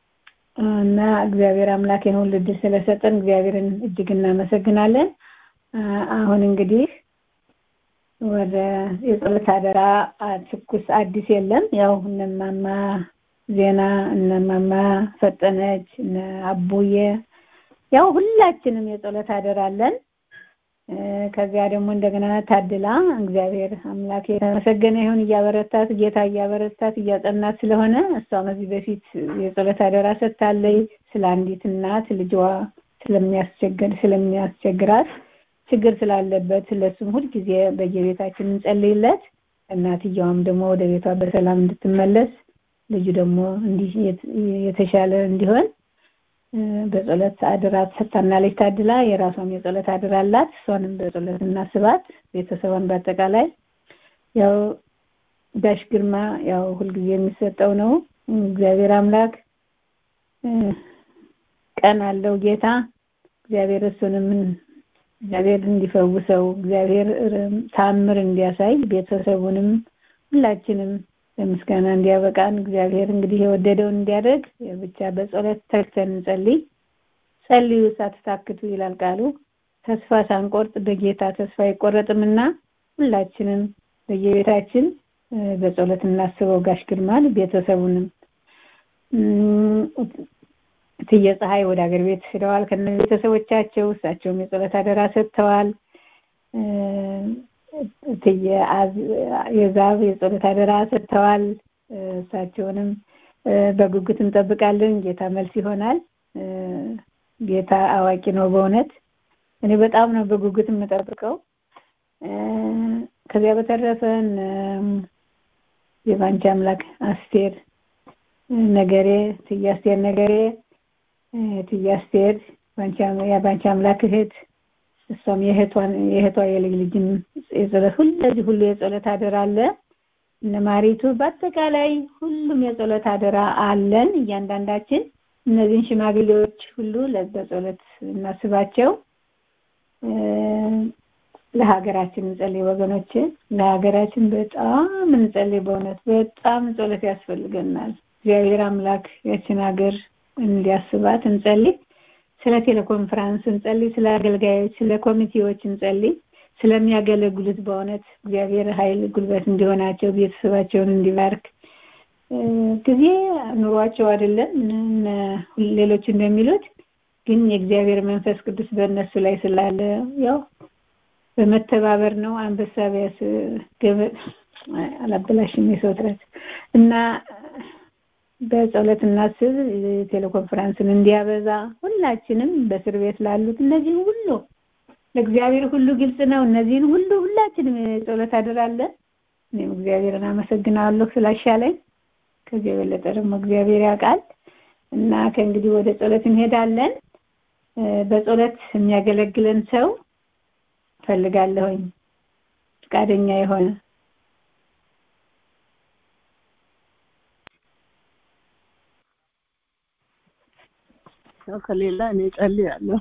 እና እግዚአብሔር አምላክ ይህን ሁሉ እድል ስለሰጠን እግዚአብሔርን እጅግ እናመሰግናለን። አሁን እንግዲህ ወደ የጸሎት አደራ ትኩስ አዲስ የለም። ያው እነማማ ዜና እነማማ ፈጠነች እነ አቡዬ ያው ሁላችንም የጸሎት አደራ አለን። ከዚያ ደግሞ እንደገና ታድላ እግዚአብሔር አምላክ የተመሰገነ ይሁን እያበረታት ጌታ እያበረታት እያጸናት ስለሆነ እሷም ከዚህ በፊት የጸሎት አደራ ሰጥታለች ስለ አንዲት እናት ልጇ ስለሚያስቸግር ስለሚያስቸግራት ችግር ስላለበት ለሱም ሁልጊዜ በየቤታችን እንጸልይለት እናትየዋም ደግሞ ወደ ቤቷ በሰላም እንድትመለስ ልጁ ደግሞ እንዲህ የተሻለ እንዲሆን በጸሎት አድራ ሰጥታናለች ታድላ የራሷም የጸሎት አድራ አላት እሷንም በጸሎት እናስባት ቤተሰቧን በአጠቃላይ ያው ጋሽ ግርማ ያው ሁልጊዜ የሚሰጠው ነው እግዚአብሔር አምላክ ቀን አለው ጌታ እግዚአብሔር እሱንም እግዚአብሔር እንዲፈውሰው እግዚአብሔር ታምር እንዲያሳይ ቤተሰቡንም ሁላችንም ለምስጋና እንዲያበቃን እግዚአብሔር እንግዲህ የወደደውን እንዲያደርግ ብቻ በጸሎት ተግተን እንጸልይ ጸልዩ ሳትታክቱ ይላል ቃሉ ተስፋ ሳንቆርጥ በጌታ ተስፋ አይቆረጥምና ሁላችንም በየቤታችን በጸሎት እናስበው ጋሽ ግርማን ቤተሰቡንም እትዬ ፀሐይ ወደ ሀገር ቤት ሄደዋል ከነ ቤተሰቦቻቸው እሳቸውም የጸሎት አደራ ሰጥተዋል እትዬ የዛብ የጸሎት አደራ ሰጥተዋል እሳቸውንም በጉጉት እንጠብቃለን ጌታ መልስ ይሆናል ጌታ አዋቂ ነው በእውነት እኔ በጣም ነው በጉጉት የምጠብቀው ከዚያ በተረፈን የባንቺ አምላክ አስቴር ነገሬ ትዬ አስቴር ነገሬ ትዬ አስቴር የባንቺ አምላክ እህት እሷም የእህቷን የእህቷ የልጅ ልጅም የጸሎት ሁለዚህ ሁሉ የጸሎት አደራ አለ እነ ማሪቱ በአጠቃላይ ሁሉም የጸሎት አደራ አለን እያንዳንዳችን እነዚህን ሽማግሌዎች ሁሉ በጸሎት እናስባቸው ለሀገራችን እንጸልይ ወገኖች ለሀገራችን በጣም እንጸልይ በእውነት በጣም ጸሎት ያስፈልገናል እግዚአብሔር አምላክ ያችን ሀገር እንዲያስባት እንጸልይ ስለ ቴሌኮንፈረንስ እንጸልይ ስለ አገልጋዮች ስለ ኮሚቴዎች እንጸልይ ስለሚያገለግሉት በእውነት እግዚአብሔር ኃይል ጉልበት እንዲሆናቸው ቤተሰባቸውን እንዲባርክ ጊዜ ኑሯቸው አይደለም ሌሎች እንደሚሉት ግን የእግዚአብሔር መንፈስ ቅዱስ በእነሱ ላይ ስላለ ያው በመተባበር ነው አንበሳ ቢያስ ገበ አላበላሽም የሰው ጥረት እና በጸሎት እናስብ ቴሌኮንፈረንስን እንዲያበዛ ሁላችንም በእስር ቤት ላሉት እነዚህን ሁሉ ለእግዚአብሔር ሁሉ ግልጽ ነው እነዚህን ሁሉ ሁላችንም ጸሎት አደራለን እኔም እግዚአብሔርን አመሰግናለሁ ስላሻለኝ ከዚህ የበለጠ ደግሞ እግዚአብሔር ያውቃል እና ከእንግዲህ ወደ ጸሎት እንሄዳለን በጸሎት የሚያገለግለን ሰው ፈልጋለሁኝ ፈቃደኛ የሆነ ያው ከሌላ እኔ ጸልያለሁ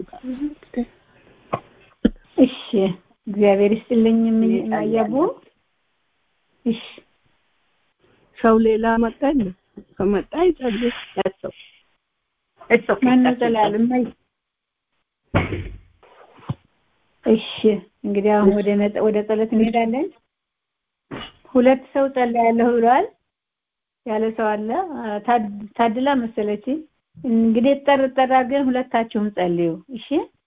እሺ እግዚአብሔር ይስጥልኝ ማያቡ እሺ ሰው ሌላ መጣኝ ከመጣ ይጸልይ ያሰው ማነው ጸልያል ማይ እሺ እንግዲህ አሁን ወደ ወደ ጸሎት እንሄዳለን ሁለት ሰው ጸልያለሁ ብለዋል ያለ ሰው አለ ታድላ መሰለች እንግዲህ ጠር ጠር አድርገን ሁለታችሁም ጸልዩ እሺ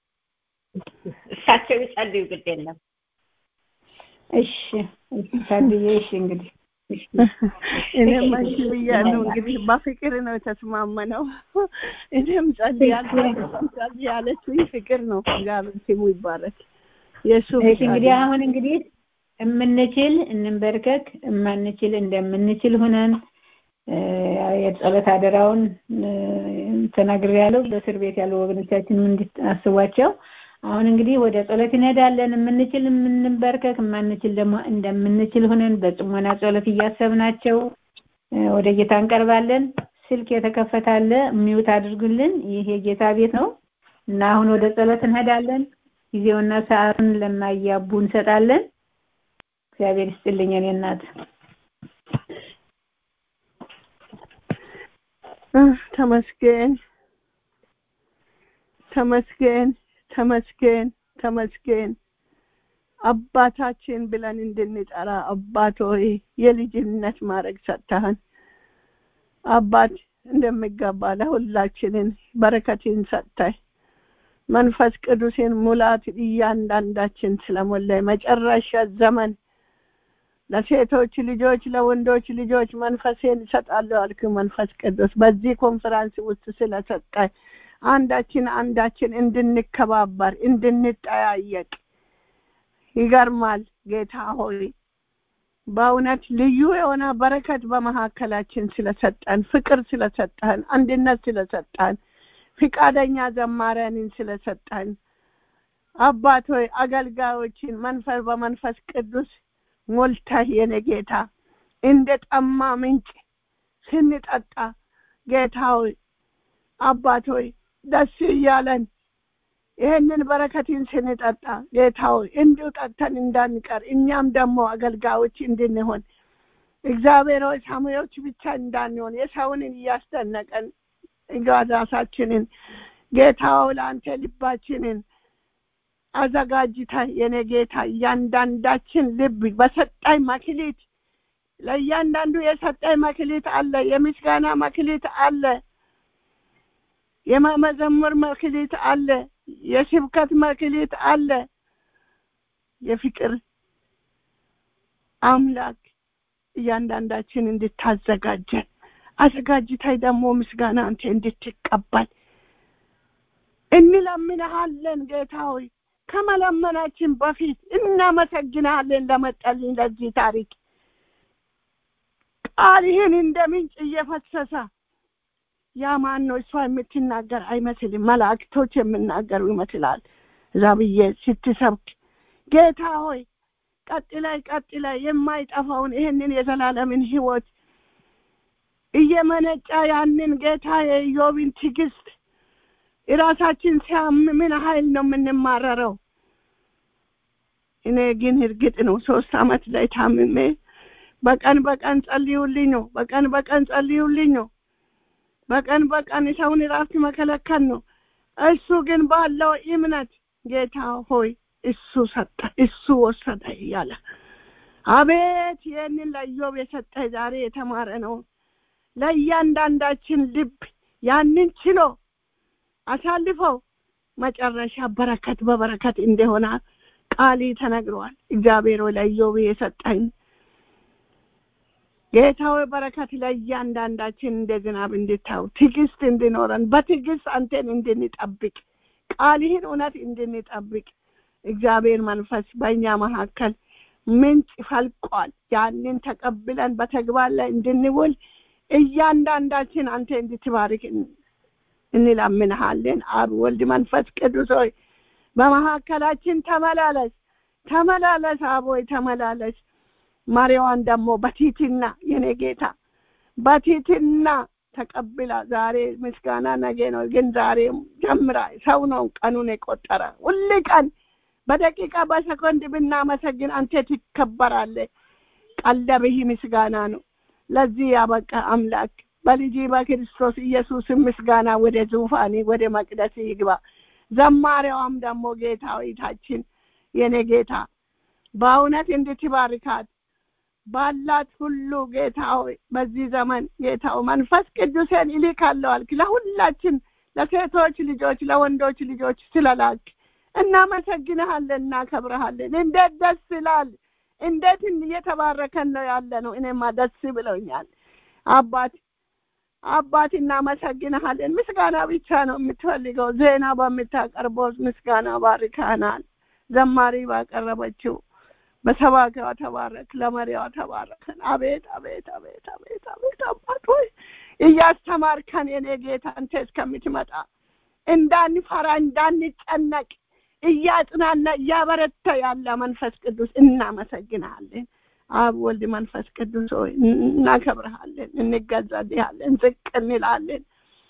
እሳቸው ይጸልዩ ግድ የለም እሺ ታድዬ እሺ እንግዲህ እኔም አንቺ ብያለሁ እንግዲህ በፍቅር ነው የተስማመነው እኔም ጸልያለሁ ጸልይ ያለችው ፍቅር ነው እግዚአብሔር ስሙ ይባረክ የእሱ እሺ እንግዲህ አሁን እንግዲህ የምንችል እንንበርከክ የማንችል እንደምንችል ሆነን የጸሎት አደራውን ተናግሬ ያለው በእስር ቤት ያሉ ወገኖቻችንም እንዲታስቧቸው አሁን እንግዲህ ወደ ጸሎት እንሄዳለን የምንችል የምንበርከክ የማንችል ደግሞ እንደምንችል ሆነን በጽሞና ጸሎት እያሰብናቸው ወደ ጌታ እንቀርባለን ስልክ የተከፈታለ ሚውት አድርጉልን ይህ የጌታ ቤት ነው እና አሁን ወደ ጸሎት እንሄዳለን ጊዜውና ሰዓቱን ለማያቡ እንሰጣለን እግዚአብሔር ይስጥልኝ እኔ እናት ተመስገን ተመስገን ተመስገን ተመስገን አባታችን ብለን እንድንጠራ አባት ሆይ የልጅነት ማድረግ ሰጥተህን አባት እንደሚገባ ለሁላችንን በረከትን ሰጥተህ መንፈስ ቅዱስን ሙላት እያንዳንዳችን ስለሞላ መጨረሻ ዘመን ለሴቶች ልጆች ለወንዶች ልጆች መንፈሴን ይሰጣለሁ አልክ መንፈስ ቅዱስ በዚህ ኮንፈራንስ ውስጥ ስለሰጠ አንዳችን አንዳችን እንድንከባበር እንድንጠያየቅ ይገርማል ጌታ ሆይ በእውነት ልዩ የሆነ በረከት በመካከላችን ስለሰጠን ፍቅር ስለሰጠን አንድነት ስለሰጠን ፍቃደኛ ዘማሪያንን ስለሰጠን አባት ሆይ አገልጋዮችን መንፈስ በመንፈስ ቅዱስ ሞልተህ የኔ ጌታ እንደ ጠማ ምንጭ ስንጠጣ ጌታ ሆይ አባት ሆይ ደስ እያለን ይህንን በረከትን ስንጠጣ ጌታ ሆይ እንዲሁ ጠጥተን እንዳንቀር እኛም ደግሞ አገልጋዮች እንድንሆን እግዚአብሔር ሆይ ሳሙዎች ብቻ እንዳንሆን የሰውንን እያስደነቀን ራሳችንን ጌታው ለአንተ ልባችንን አዘጋጅተ የኔ ጌታ እያንዳንዳችን ልብ በሰጣይ መክሊት ለእያንዳንዱ የሰጣይ መክሊት አለ የምስጋና መክሊት አለ የመዘሙር መክሊት አለ የስብከት መክሊት አለ የፍቅር አምላክ እያንዳንዳችን እንድታዘጋጀን አዘጋጅታይ ደግሞ ምስጋና አንተ እንድትቀበል እንለምንሃለን ጌታ ሆይ ከመለመናችን በፊት እናመሰግናለን ለመጠልኝ ለዚህ ታሪክ ቃልህን እንደ ምንጭ እየፈሰሰ ያ ማን ነው እሷ የምትናገር አይመስልም መላእክቶች የምናገሩ ይመስላል እዛ ብዬ ስትሰብክ ጌታ ሆይ ቀጥላይ ቀጥላይ የማይጠፋውን ይህንን የዘላለምን ህይወት እየመነጫ ያንን ጌታ የኢዮብን ትዕግስት የራሳችን ሲያም ምን ኃይል ነው የምንማረረው እኔ ግን እርግጥ ነው ሶስት አመት ላይ ታምሜ በቀን በቀን ጸልዩልኝ ነው በቀን በቀን ጸልዩልኝ ነው በቀን በቀን የሰውን ራስ መከለከል ነው እሱ ግን ባለው እምነት ጌታ ሆይ እሱ ሰጠ እሱ ወሰደ እያለ አቤት ይህንን ለኢዮብ የሰጠ ዛሬ የተማረ ነው ለእያንዳንዳችን ልብ ያንን ችሎ አሳልፈው መጨረሻ በረከት በበረከት እንደሆነ ቃሊ ተነግረዋል እግዚአብሔር ለኢዮብ የሰጠኝ ጌታዊ በረከት ለእያንዳንዳችን እንደ ዝናብ እንድታው ትዕግስት እንድኖረን በትዕግስት አንተን እንድንጠብቅ ቃልህን እውነት እንድንጠብቅ እግዚአብሔር መንፈስ በእኛ መካከል ምንጭ ፈልቋል ያንን ተቀብለን በተግባር ላይ እንድንውል እያንዳንዳችን አንተ እንድትባርክ እንለምንሃለን አብ ወልድ መንፈስ ቅዱስ ሆይ በመካከላችን ተመላለስ ተመላለስ አብ ሆይ ተመላለስ ማሪዋን ደግሞ በቲትና የኔ ጌታ በቲትና ተቀብላ ዛሬ ምስጋና ነገ ነው ግን ዛሬ ጀምራ ሰው ነው ቀኑን የቆጠረ ሁል ቀን በደቂቃ በሰኮንድ ብናመሰግን አንተ ትከበራለ ቀለብህ ምስጋና ነው ለዚህ ያበቃ አምላክ በልጅ በክርስቶስ ኢየሱስ ምስጋና ወደ ዙፋኔ ወደ መቅደስ ይግባ ዘማሪዋም ደግሞ ጌታዊታችን የኔ ጌታ በእውነት እንድትባርካት ባላት ሁሉ ጌታ ሆይ በዚህ ዘመን ጌታው መንፈስ ቅዱሴን ይልካለሁ አልክ ለሁላችን ለሴቶች ልጆች ለወንዶች ልጆች ስለላክ እናመሰግንሃለን እናከብረሃለን እንዴት ደስ ይላል እንዴት እየተባረከን ነው ያለ ነው እኔማ ደስ ብለውኛል አባት አባት እናመሰግንሃለን ምስጋና ብቻ ነው የምትፈልገው ዜና በምታቀርበው ምስጋና ባርካናል ዘማሪ ባቀረበችው በሰባኪዋ ተባረክ ለመሪዋ ተባረከን አቤት አቤት አቤት አቤት አቤት አባት ሆይ እያስተማርከን የኔ ጌታ አንተ እስከምትመጣ እንዳንፈራ እንዳንጨነቅ እያጽናና እያበረታ ያለ መንፈስ ቅዱስ እናመሰግናለን አብ ወልድ መንፈስ ቅዱስ ሆይ እናከብረሃለን እንገዛልሃለን ዝቅ እንላለን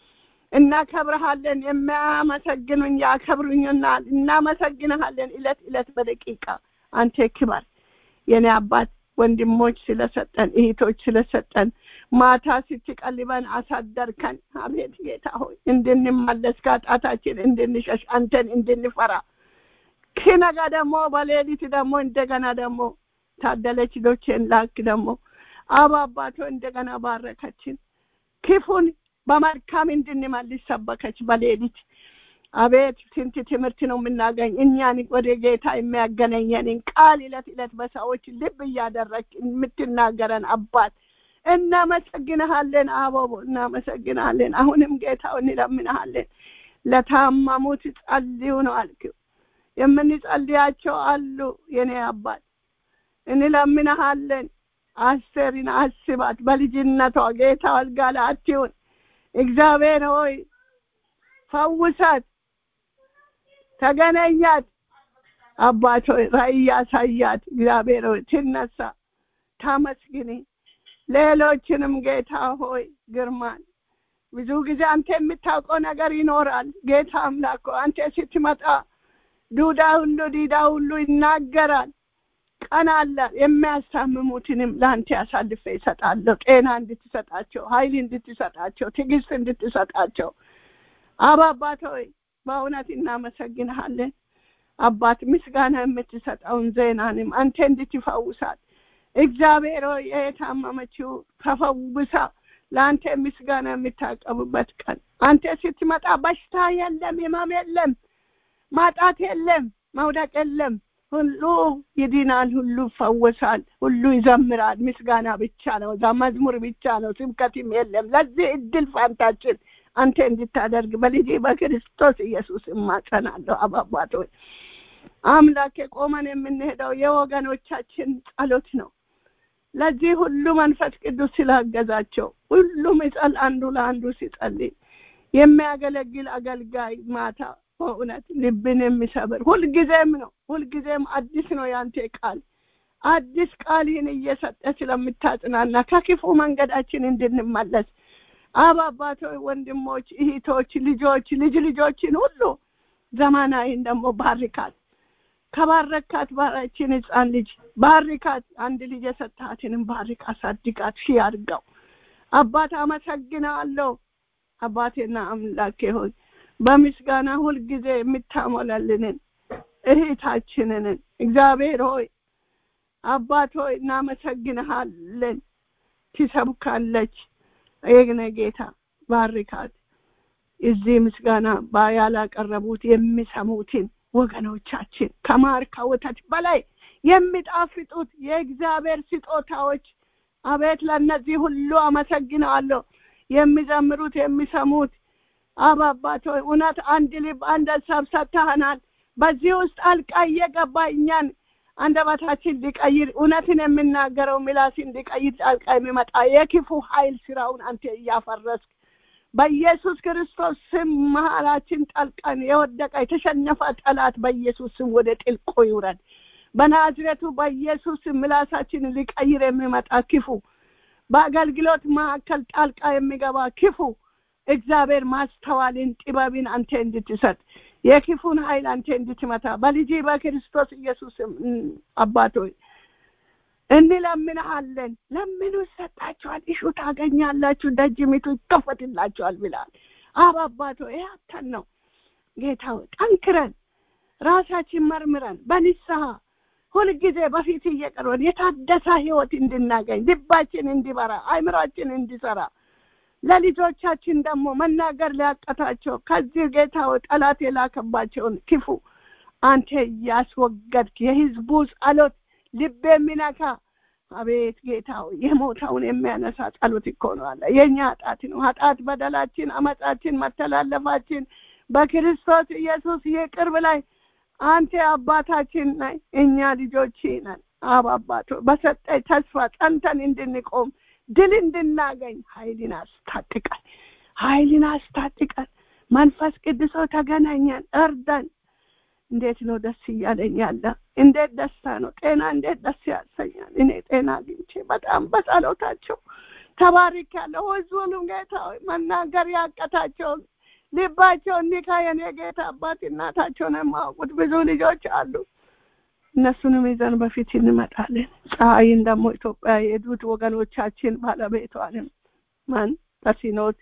እናከብረሃለን የሚያመሰግኑኝ ያከብሩኝናል እናመሰግንሃለን እለት እለት በደቂቃ አንተ ክበር የኔ አባት ወንድሞች ስለሰጠን እህቶች ስለሰጠን ማታ ስትቀልበን አሳደርከን አቤት ጌታ ሆይ እንድንመለስ ከጣታችን እንድንሸሽ አንተን እንድንፈራ ኪነጋ ደግሞ በሌሊት ደግሞ እንደገና ደግሞ ታደለች ዶቼን ላክ ደግሞ አባ አባቶ እንደገና ባረከችን ክፉን በመልካም እንድንመልስ ሰበከች በሌሊት አቤት ስንት ትምህርት ነው የምናገኝ እኛን ወደ ጌታ የሚያገናኘንን ቃል እለት እለት በሰዎች ልብ እያደረግ የምትናገረን አባት እናመሰግንሃለን አበቦ እናመሰግንሃለን አሁንም ጌታው እንለምንሃለን ለታመሙት ጸልዩ ነው አልክው የምንጸልያቸው አሉ የኔ አባት እንለምንሃለን አስቴርን አስባት በልጅነቷ ጌታ አልጋ ላይ አትሁን እግዚአብሔር ሆይ ፈውሳት ተገናኛት አባት ሆይ ራእይ ያሳያት እግዚአብሔር ሆይ ትነሳ ታመስግኒ ሌሎችንም ጌታ ሆይ ግርማን ብዙ ጊዜ አንተ የምታውቀው ነገር ይኖራል ጌታ አምላክ አንተ ስትመጣ ዱዳ ሁሉ ዲዳ ሁሉ ይናገራል ቀን አለ የሚያስታምሙትንም ለአንተ ያሳልፈ ይሰጣለሁ ጤና እንድትሰጣቸው ሀይል እንድትሰጣቸው ትዕግስት እንድትሰጣቸው አባ አባት ሆይ በእውነት እናመሰግንሃለን አባት ምስጋና የምትሰጠውን ዜናንም አንተ እንድትፈውሳት እግዚአብሔር ሆይ የታመመችው ተፈውሳ ለአንተ ምስጋና የምታቀርብበት ቀን አንተ ስትመጣ በሽታ የለም ህመም የለም ማጣት የለም መውደቅ የለም ሁሉ ይድናል ሁሉ ይፈወሳል ሁሉ ይዘምራል ምስጋና ብቻ ነው እዛ መዝሙር ብቻ ነው ስብከትም የለም ለዚህ እድል ፋንታችን አንተ እንድታደርግ በልጅ በክርስቶስ ኢየሱስ እማጸናለሁ አባባት ሆይ አምላክ ቆመን የምንሄደው የወገኖቻችን ጸሎት ነው ለዚህ ሁሉ መንፈስ ቅዱስ ስላገዛቸው ሁሉም ይጸል አንዱ ለአንዱ ሲጸልይ የሚያገለግል አገልጋይ ማታ በእውነት ልብን የሚሰብር ሁልጊዜም ነው ሁልጊዜም አዲስ ነው ያንተ ቃል አዲስ ቃልህን እየሰጠ ስለምታጽናና ከክፉ መንገዳችን እንድንመለስ አብ አባቶች ወንድሞች እህቶች ልጆች ልጅ ልጆችን ሁሉ ዘመናዊን ደግሞ ባርካት ከባረካት ባራችን ህፃን ልጅ ባርካት አንድ ልጅ የሰጣትንም ባርክ አሳድጋት ሺ አድርገው አባት አመሰግናለሁ አባቴና አምላኬ ሆይ በምስጋና ሁልጊዜ የምታሞላልንን እህታችንን እግዚአብሔር ሆይ አባት ሆይ እናመሰግንሃለን ትሰብካለች የግነ ጌታ ባርካት እዚህ ምስጋና ያላቀረቡት የሚሰሙትን ወገኖቻችን ከማር ከወተት በላይ የሚጣፍጡት የእግዚአብሔር ስጦታዎች አቤት ለእነዚህ ሁሉ አመሰግናለሁ የሚዘምሩት የሚሰሙት አባባቶ እውነት አንድ ልብ አንድ ሀሳብ ሰጥተህናል በዚህ ውስጥ አልቃ እየገባ እኛን አንደበታችን ሊቀይር እውነትን የምናገረው ምላስን ሊቀይር ጣልቃ የሚመጣ የክፉ ኃይል ስራውን አንተ እያፈረስክ በኢየሱስ ክርስቶስ ስም መሀላችን ጠልቀን የወደቀ የተሸነፈ ጠላት በኢየሱስ ስም ወደ ጥልቁ ይውረድ በናዝሬቱ በኢየሱስ ስም ምላሳችን ሊቀይር የሚመጣ ክፉ በአገልግሎት መካከል ጣልቃ የሚገባ ክፉ እግዚአብሔር ማስተዋልን ጥበብን አንተ እንድትሰጥ የክፉን ኃይል አንተ እንድትመታ በልጅ በክርስቶስ ኢየሱስ አባቶች እንለምንሃለን ለምኑ ይሰጣችኋል እሹ ታገኛላችሁ ደጅ ሚቱ ይከፈትላችኋል ብላል አብ አባቶ ያተን ነው ጌታ ጠንክረን ራሳችን መርምረን በንስሐ ሁልጊዜ በፊት እየቀርበን የታደሰ ህይወት እንድናገኝ ልባችን እንዲበራ አይምሯችን እንዲሰራ ለልጆቻችን ደግሞ መናገር ሊያቀታቸው ከዚህ ጌታ ጠላት የላከባቸውን ክፉ አንተ እያስወገድክ የህዝቡ ጸሎት ልብ የሚነካ አቤት ጌታው የሞተውን የሚያነሳ ጸሎት እኮ ነው አለ የእኛ ኃጢአት ነው ኃጢአት በደላችን አመፃችን መተላለፋችን በክርስቶስ ኢየሱስ ይቅር ብላይ አንተ አባታችን ነህ እኛ ልጆች ነን አብ አባቶ በሰጠኝ ተስፋ ጸንተን እንድንቆም ድል እንድናገኝ ኃይልን አስታጥቀን ኃይልን አስታጥቀን መንፈስ ቅዱሶ ተገናኘን እርዳን እንዴት ነው ደስ እያለኝ ያለ እንዴት ደስታ ነው ጤና እንዴት ደስ ያሰኛል እኔ ጤና አግኝቼ በጣም በጸሎታቸው ተባሪክ ያለው ህዝቡንም ጌታ መናገር ያቀታቸውን ልባቸው እንዲካ የኔ ጌታ አባት እናታቸውን የማያውቁት ብዙ ልጆች አሉ እነሱንም ይዘን በፊት እንመጣለን ፀሐይን ደግሞ ኢትዮጵያ የሄዱት ወገኖቻችን ባለቤቷንም ማን ተሲኖት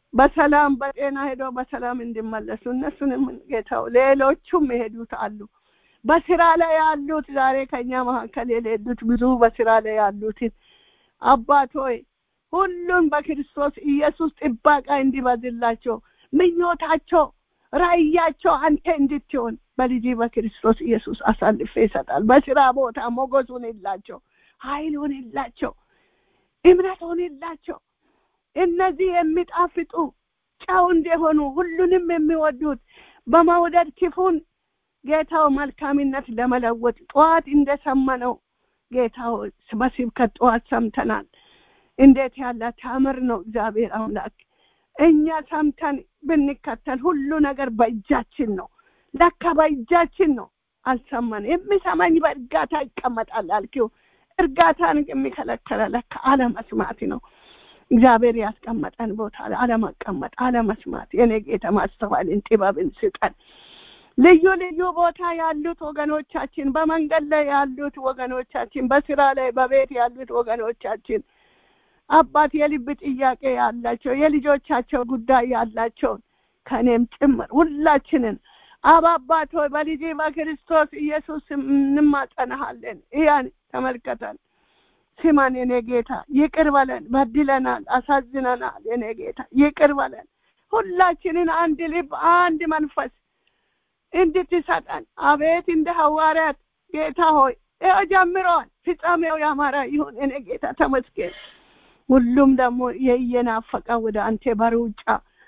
በሰላም በጤና ሄደው በሰላም እንዲመለሱ እነሱንም ጌታው ሌሎቹም የሄዱት አሉ በስራ ላይ ያሉት ዛሬ ከኛ መካከል የሌሉት ብዙ በስራ ላይ ያሉትን አባት ሆይ ሁሉም በክርስቶስ ኢየሱስ ጥባቃ እንዲበዝላቸው ምኞታቸው ራእያቸው አንተ እንድትሆን በልጅ በክርስቶስ ኢየሱስ አሳልፌ ይሰጣል። በስራ ቦታ ሞገስ ሁንላቸው፣ ኃይል ሁንላቸው፣ እምነት ሁንላቸው። እነዚህ የሚጣፍጡ ጨው እንደሆኑ ሁሉንም የሚወዱት በመውደድ ክፉን ጌታው መልካምነት ለመለወጥ ጠዋት እንደሰማነው ጌታው በስብከት ጠዋት ሰምተናል። እንዴት ያለ ታምር ነው እግዚአብሔር አምላክ። እኛ ሰምተን ብንከተል ሁሉ ነገር በእጃችን ነው። ለካ በእጃችን ነው። አልሰማን የሚሰማኝ በእርጋታ ይቀመጣል አልኪው። እርጋታን የሚከለከለ ለካ አለመስማት ነው። እግዚአብሔር ያስቀመጠን ቦታ አለመቀመጥ፣ አለመስማት። የኔ ጌታ ማስተዋልን ጥበብን ስጠን። ልዩ ልዩ ቦታ ያሉት ወገኖቻችን፣ በመንገድ ላይ ያሉት ወገኖቻችን፣ በስራ ላይ በቤት ያሉት ወገኖቻችን አባት የልብ ጥያቄ ያላቸው የልጆቻቸው ጉዳይ ያላቸውን ከእኔም ጭምር ሁላችንን አብ አባት ሆይ በልጅ በክርስቶስ ኢየሱስ እንማጸናሃለን። እያን ተመልከተን፣ ስማን የኔ ጌታ፣ ይቅር በለን። በድለናል፣ አሳዝነናል። የኔ ጌታ ይቅር በለን። ሁላችንን አንድ ልብ፣ አንድ መንፈስ እንድትሰጠን አቤት እንደ ሐዋርያት ጌታ ሆይ ይኸው ጀምረዋል። ፍጻሜው ያማረ ይሁን። እኔ ጌታ ተመስገን። ሁሉም ደግሞ የየናፈቀ ወደ አንተ በሩጫ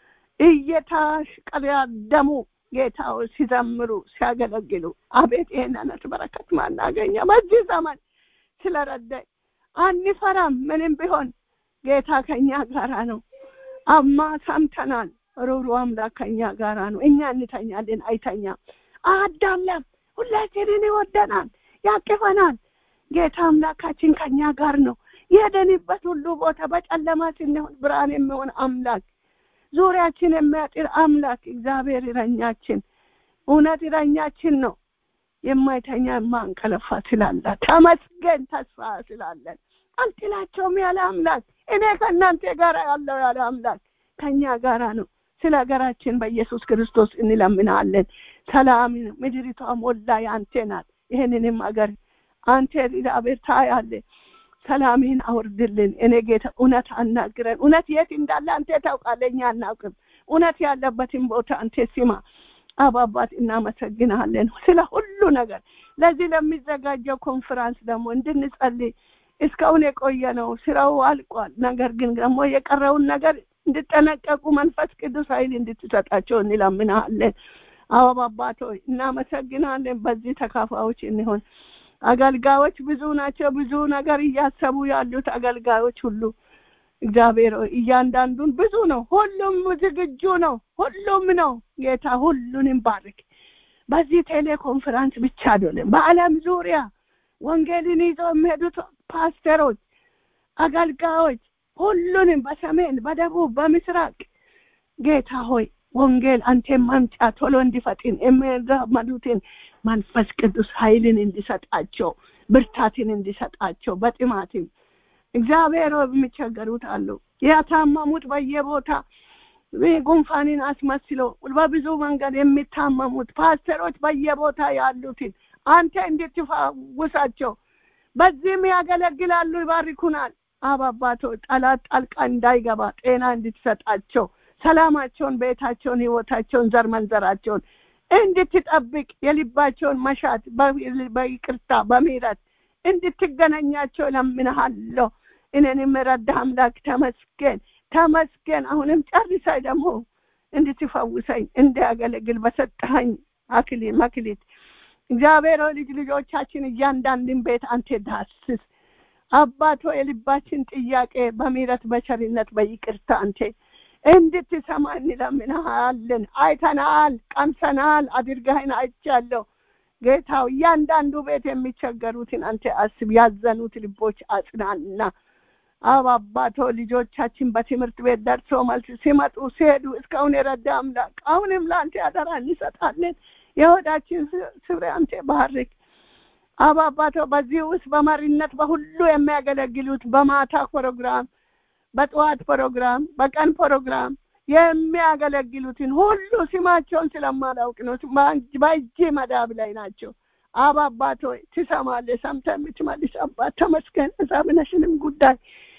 እየተሽቀዳደሙ ጌታው ሲዘምሩ ሲያገለግሉ አቤት ይሄን አይነት በረከት ማናገኘ በዚህ ዘመን ስለረዳኝ አንፈራም። ምንም ቢሆን ጌታ ከኛ ጋራ ነው። አማ ሰምተናል። ሩሩ አምላክ ከኛ ጋራ ነው። እኛ እንተኛለን፣ አይተኛም፣ አዳለም። ሁላችንን ይወደናል፣ ያቅፈናል። ጌታ አምላካችን ከኛ ጋር ነው። የሄደንበት ሁሉ ቦታ በጨለማ ስንሆን ብርሃን የሚሆን አምላክ ዙሪያችን የሚያጥር አምላክ እግዚአብሔር እረኛችን፣ እውነት እረኛችን ነው። የማይተኛ የማንቀለፋ ስላለ ተመስገን። ተስፋ ስላለን አልጥላቸውም ያለ አምላክ እኔ ከእናንተ ጋር ያለው ያለ አምላክ ከኛ ጋራ ነው። ስለ ሀገራችን በኢየሱስ ክርስቶስ እንለምናለን። ሰላም ምድሪቷ ሞላ የአንተ ናት። ይህንንም ሀገር አንተ እግዚአብሔር ታያለህ። ሰላምህን አውርድልን። እኔ ጌታ እውነት አናግረን። እውነት የት እንዳለ አንተ ታውቃለህ፣ እኛ አናውቅም። እውነት ያለበትን ቦታ አንተ ስማ። አባባት እናመሰግናለን ስለ ሁሉ ነገር። ለዚህ ለሚዘጋጀው ኮንፈራንስ ደግሞ እንድንጸልይ እስካሁን የቆየ ነው። ስራው አልቋል። ነገር ግን ደግሞ የቀረውን ነገር እንድጠነቀቁ መንፈስ ቅዱስ ኃይል እንድትሰጣቸው እንለምናለን። አበባ አባቶች እናመሰግናለን። በዚህ ተካፋዮች እንሆን። አገልጋዮች ብዙ ናቸው። ብዙ ነገር እያሰቡ ያሉት አገልጋዮች ሁሉ እግዚአብሔር እያንዳንዱን ብዙ ነው። ሁሉም ዝግጁ ነው። ሁሉም ነው። ጌታ ሁሉንም ባርክ። በዚህ ቴሌኮንፈረንስ ብቻ አይደለም፣ በዓለም ዙሪያ ወንጌልን ይዘው የሚሄዱት ፓስተሮች፣ አገልጋዮች ሁሉንም በሰሜን፣ በደቡብ፣ በምስራቅ ጌታ ሆይ ወንጌል አንተ ማምጫ ቶሎ እንዲፈጥን የሚራመዱትን መንፈስ ቅዱስ ኃይልን እንዲሰጣቸው ብርታትን እንዲሰጣቸው በጥማትም እግዚአብሔር የሚቸገሩት አሉ። ያታመሙት በየቦታ ጉንፋንን አስመስሎ በብዙ መንገድ የሚታመሙት ፓስተሮች በየቦታ ያሉትን አንተ እንድትፈውሳቸው በዚህም ያገለግላሉ፣ ይባርኩናል። አባባቶ ጠላት ጣልቃ እንዳይገባ ጤና እንድትሰጣቸው ሰላማቸውን፣ ቤታቸውን፣ ህይወታቸውን፣ ዘር መንዘራቸውን እንድትጠብቅ የልባቸውን መሻት በይቅርታ በምህረት እንድትገናኛቸው ለምንሃለሁ። እኔንም ረዳ አምላክ ተመስገን ተመስገን። አሁንም ጨርሳይ ደግሞ እንድትፈውሰኝ እንዲያገለግል በሰጠኸኝ አክሊ መክሊት እግዚአብሔር ልጅ ልጆቻችን እያንዳንድን ቤት አንተ ዳስስ አባቶ የልባችን ጥያቄ በምህረት በቸርነት በይቅርታ አንተ እንድትሰማ እንለምንሃለን። አይተናል፣ ቀምሰናል፣ አድርገህን አይቻለሁ። ጌታው እያንዳንዱ ቤት የሚቸገሩትን አንተ አስብ፣ ያዘኑት ልቦች አጽናና። አብ አባቶ ልጆቻችን በትምህርት ቤት ደርሶ መልስ ሲመጡ ሲሄዱ እስካሁን የረዳ አምላክ አሁንም ለአንተ ያደራ እንሰጣለን። የሆዳችን ስፍሬ አንተ ባርክ። አብ አባቶ በዚህ ውስጥ በመሪነት በሁሉ የሚያገለግሉት በማታ ፕሮግራም በጠዋት ፕሮግራም፣ በቀን ፕሮግራም የሚያገለግሉትን ሁሉ ስማቸውን ስለማላውቅ ነው። በእጅ መዳብ ላይ ናቸው። አብ አባት ሆይ ትሰማለህ፣ ሰምተህ የምትመልስ አባት ተመስገን። እዛብነሽንም ጉዳይ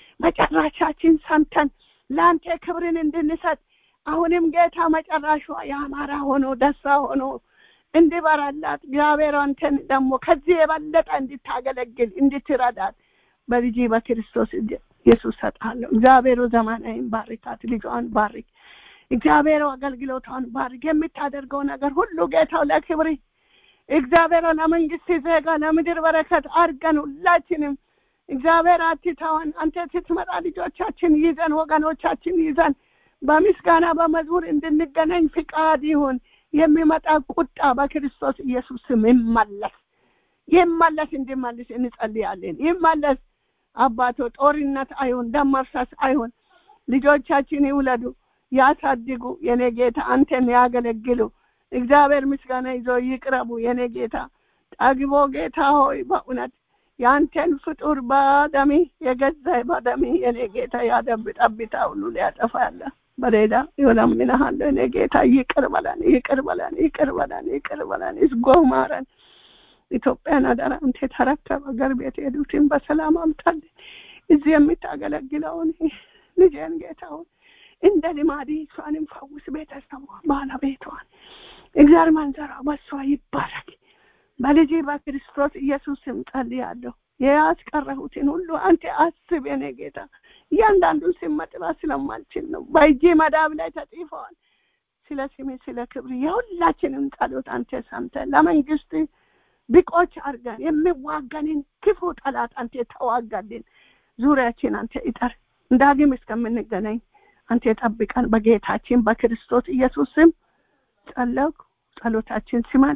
መጨረሻችን ሰምተን ለአንተ ክብርን እንድንሰጥ አሁንም ጌታ መጨረሻ የአማራ ሆኖ ደስታ ሆኖ እንዲበራላት እግዚአብሔር አንተን ደግሞ ከዚህ የበለጠ እንድታገለግል እንድትረዳት በልጅ በክርስቶስ ኢየሱስ ሰጣለሁ። እግዚአብሔሩ ዘመናዊን ባርካት፣ ልጇን ባርክ። እግዚአብሔር አገልግሎቷን ባርክ። የምታደርገው ነገር ሁሉ ጌታው ለክብር እግዚአብሔር ለመንግስት ዜጋ ለምድር በረከት አድርገን ሁላችንም እግዚአብሔር አትተወን። አንተ ስትመጣ ልጆቻችን ይዘን ወገኖቻችን ይዘን በምስጋና በመዝሙር እንድንገናኝ ፍቃድ ይሁን። የሚመጣ ቁጣ በክርስቶስ ኢየሱስ ስም ይመለስ ይመለስ፣ እንዲመልስ እንጸልያለን። ይመለስ አባቶ፣ ጦርነት አይሁን፣ ደም መፍሰስ አይሁን። ልጆቻችን ይውለዱ፣ ያሳድጉ። የኔ ጌታ አንተን ያገለግሉ። እግዚአብሔር ምስጋና ይዞ ይቅረቡ። የኔ ጌታ ጠግቦ ጌታ ሆይ በእውነት የአንተን ፍጡር በደሚ የገዛ በደሚ የኔ ጌታ ያደብ ጠብታ ሁሉ ሊያጠፋ ያለ በሌላ ይለምንሃለሁ። እኔ ጌታ ይቅር በለን፣ ይቅር በለን፣ ይቅር በለን፣ ይቅር በለን፣ ይዝጎ ማረን። ኢትዮጵያን አደራ አንተ ተረከብ። አገር ቤት ሄዱትን በሰላም አምጣልን። እዚህ የምታገለግለውን ልጄን ጌታውን እንደ ልማድ እሷንም ፈውስ፣ ቤተሰቧ፣ ባለቤቷን እግዚአብሔር መንዘራ በሷ ይባረክ። በልጅ በክርስቶስ ኢየሱስ ስም ጸልያለሁ። ያስቀረሁትን ሁሉ አንተ አስብ የኔ ጌታ። እያንዳንዱን ስም መጥራት ስለማልችል ነው። በእጅ መዳብ ላይ ተጽፈዋል። ስለ ስሜ ስለ ክብር የሁላችንም ጸሎት አንተ ሰምተህ ለመንግስት ብቆች አድርገን የሚዋጋንን ክፉ ጠላት አንተ ተዋጋልን። ዙሪያችን አንተ ይጠር። ዳግም እስከምንገናኝ አንተ ጠብቀን። በጌታችን በክርስቶስ ኢየሱስ ስም ጸለኩ። ጸሎታችን ስማን።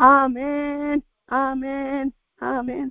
አሜን፣ አሜን፣ አሜን።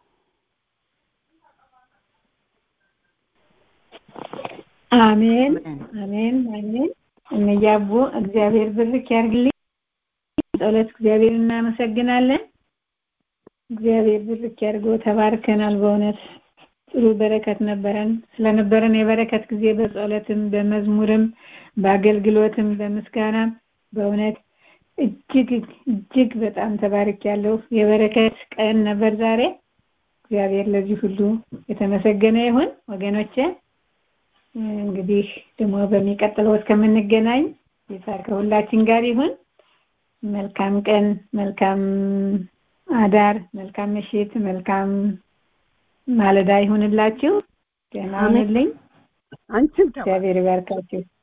አሜን አሜን አሜን። እነያቡ እግዚአብሔር ብርክ ያርግልኝ። ጸሎት እግዚአብሔር እናመሰግናለን። እግዚአብሔር ብርክ ያርገው። ተባርከናል። በእውነት ጥሩ በረከት ነበረን። ስለነበረን የበረከት ጊዜ በጸሎትም በመዝሙርም በአገልግሎትም በምስጋናም በእውነት እጅግ እጅግ በጣም ተባርክ ያለው የበረከት ቀን ነበር ዛሬ። እግዚአብሔር ለዚህ ሁሉ የተመሰገነ ይሁን ወገኖቼ። እንግዲህ ደግሞ በሚቀጥለው እስከምንገናኝ ጌታ ከሁላችን ጋር ይሁን። መልካም ቀን፣ መልካም አዳር፣ መልካም ምሽት፣ መልካም ማለዳ ይሁንላችሁ። ደህና ሁኑልኝ። አንቺም እግዚአብሔር ይባርካችሁ።